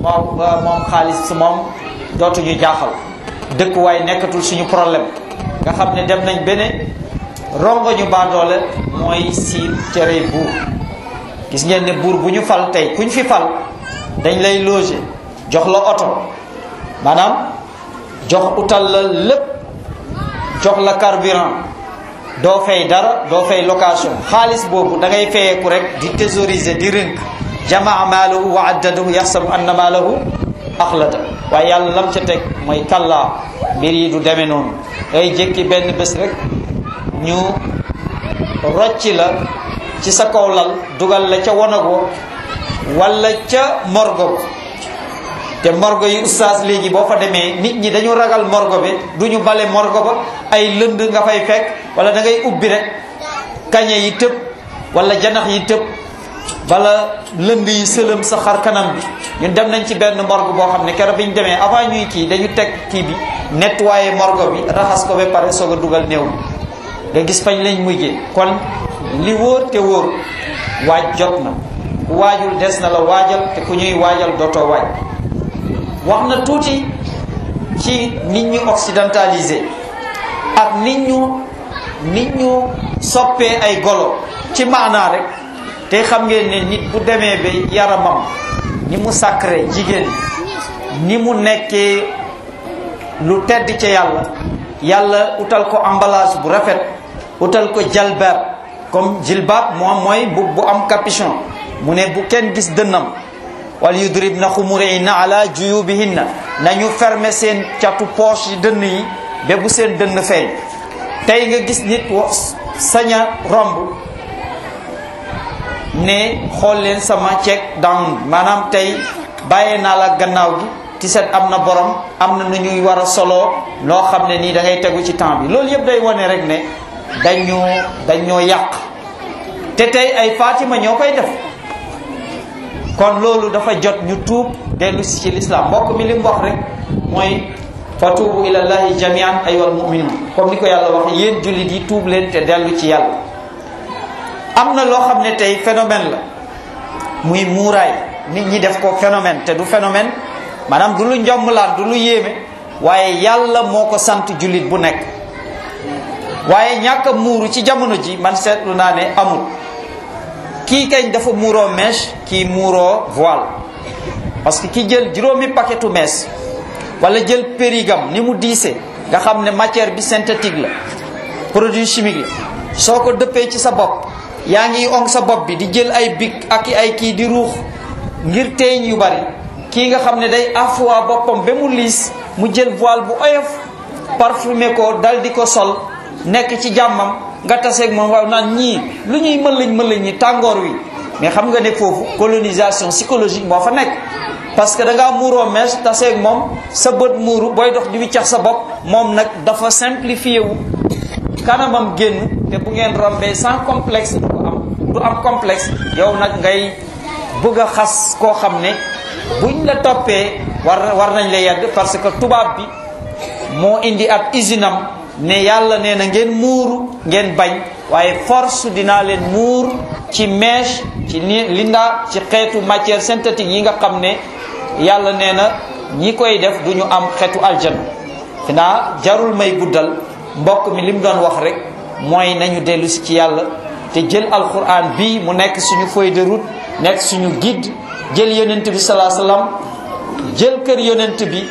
Speaker 1: moom moom xaalis moom dootuñu jaaxal dëkkuwaay nekkatul suñu problème nga xam ne dem nañ bene rongo ñu baadoole mooy si cere buur gis ngeen ne buur bu ñu fal tey kuñ fi fal dañ lay loger jox la oto maanaam jox utal la lépp jox la carburant doo fay dara doo fay location xaalis boobu da ngay fayeeku rek di thésauriser di rënk jamaa maalahu wa addadahu yaxsabu anna maalahu axlada waaye yàlla lam ca teg mooy kallaa mbir yi du demee noonu day jékki benn bés rek ñu rocci la ci sa kaw lal dugal la ca wonago wala ca morgo te morgo yi oustaz léegi boo fa demee nit ñi dañu ragal morgo bi du ñu bale morgo ba ay lënd nga fay fekk wala da ngay ubbi rek kañe yi tëb wala janax yi tëb bala lënd yi sëlëm sa xar kanam bi ñun dem nañ ci benn morgue boo xam ne keroog bi ñu demee avant ñuy kii dañu teg kii bi nettoyer morgue bi raxas ko ba pare soog a dugal néew nga gis fañ lañ mujjee kon li wóor te wóor waaj jot na ku waajul des na la waajal te ku ñuy waajal dootoo waaj wax na tuuti ci nit ñu occidentalisé ak nit ñu nit ñu soppee ay golo ci maanaa rek te xam ngeen ne nit bu demee ba yaramam ni mu sacré jigéen ni mu nekkee lu tedd ca yàlla yàlla utal ko emballage bu rafet utal ko jalbaab comme jilbaab moom mooy bu bu am capuchon mu ne bu kenn gis dënnam wal yudribna xumurihinna ala juyubihinna nañu fermer seen catu poche yi dënn yi ba bu seen dënn feeñ tey nga gis nit saña romb ne xool leen sama check down maanaam tey bàyyee naa la gannaaw gi ti set am na borom am na nu ñuy war a soloo loo xam ne nii da ngay tegu ci temps bi loolu yëpp day wane rek ne dañoo dañoo yàq te tey ay Fatima ñoo koy def kon loolu dafa jot ñu tuub dellu si ci lislaam mbokk mi li mu wax rek mooy fatuubu ilallahi jamian ayyuhal mu'minun comme ni ko yàlla wax yéen jullit yi tuub leen te dellu ci yàlla am na loo xam ne tey phénomène la muy muuraay nit ñi def ko phénomène te du phénomène maanaam du lu njomblaan du lu yéeme waaye yàlla moo ko sant jullit bu nekk waaye ñàkk a muuru ci jamono ji man seetlu naa ne amul kii kañ dafa muuroo mèche kii muuroo voile parce que ki jël juróomi paquetu mees wala jël périgam ni mu diise nga xam ne matière bi synthétique la produit chimique la soo ko dëppee ci sa bopp yaa ngi ong sa bopp bi di jël ay bic ak ay kii di ruux ngir teeñ yu bari kii nga xam ne day afwa boppam ba mu liis mu jël voile bu oyof parfumé ko dal di ko sol nekk ci jàmmam nga taseeg moom waaw naan ñii lu ñuy mën lañ mën lañ ñi tàngoor wi mais xam nga ne foofu colonisation psychologique moo fa nekk parce que da ngaa muuroo mees taseeg moom sa bët muuru booy dox di wiccax sa bopp moom nag dafa simplifié wu kanamam génn te bu ngeen rombee sans complexe du ko am du am complexe yow nag ngay bëgg a xas koo xam ne buñ la toppee war war nañ la yedd parce que tubaab bi moo indi ab usine am ne yàlla nee na ngeen muuru ngeen bañ waaye force dinaa leen muur ci mèche ci linda ci xeetu matière synthétique yi nga xam ne yàlla nee na ñi koy def du ñu am xeetu aljana fi naa jarul may guddal mbokk mi li mu doon wax rek mooy nañu dellu si ci yàlla te jël alquran bii mu nekk suñu feuille de route nekk suñu guide jël yonent bi salaa sallam jël kër yonent bi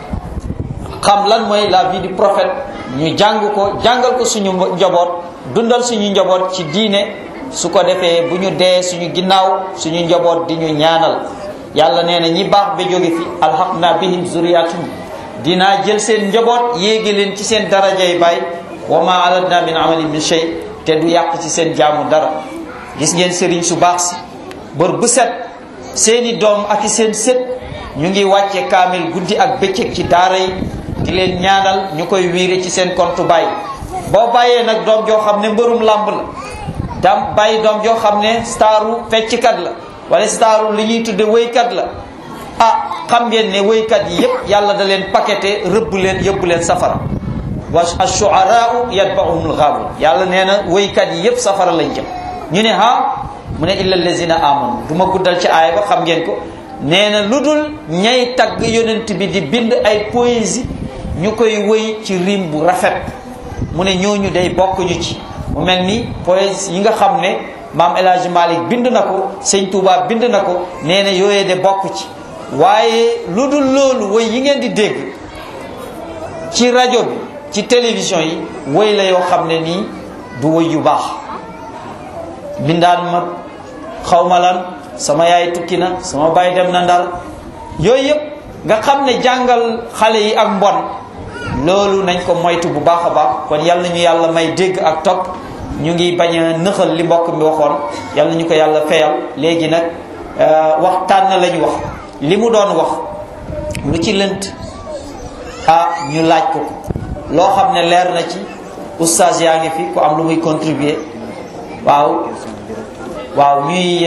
Speaker 1: xam lan mooy la vie du prophète ñu jàng ko jàngal ko suñu njaboot dundal suñu njaboot ci diine su ko defee bu ñu dee suñu ginnaaw suñu njaboot di ñu ñaanal yàlla nee na ñi baax ba jóge fi alhaqna bihim zuriyatum dinaa jël seen njaboot yéegi leen ci seen darajay baay wa ma aladna min amali min shay te du yàq ci seen jaamu dara gis ngeen sëriñ su baax si bër bu set seeni doom ak i seen sët ñu ngi wàcce kaamil guddi ak bëccëg ci daara yi di leen ñaanal ñu koy wiire ci seen compte bàyyi boo bàyyee nag doom joo xam ne mbërum làmb la dam bàyyi doom joo xam ne staru fecckat la wala staru li ñuy tudde wéykat la ah xam ngeen ne wéykat yi yépp yàlla da leen paqueté rëbb leen yëbb leen safara wa ashuaraau yatbauhumul ghaawun yàlla nee na wéykat yi yépp safara lañ jëm ñu ne ha mu ne illa allazina amanu du ma guddal ci aaya ba xam ngeen ko nee na lu dul ñay tagg yonent bi di bind ay poésie ñu koy wëy ci rim bu rafet mu ne ñooñu day bokkuñu ci mu mel ni poésie yi nga xam ne maam El Hadj Malick bind na ko sëñ Touba bind na ko nee na yooyee de bokk ci waaye lu dul loolu wëy yi ngeen di dégg ci rajo bi ci télévision yi wëy la yoo xam ne nii du wëy yu baax bindaan ma xawma lan sama yaay tukki na sama baay dem na ndar yooyu yëpp nga xam ne jàngal xale yi ak mbon loolu nañ ko moytu bu baax a baax kon yal nañu yàlla may dégg ak topp ñu ngi bañ a nëxal li mbokk mi waxoon yal nañu ko yàlla feyal léegi nag waxtaan na lañu wax li mu doon wax lu ci lënt ah ñu laaj ko ko loo xam ne leer na ci oustaz yaa ngi fi ku am lu muy contribuer waaw waaw ñuy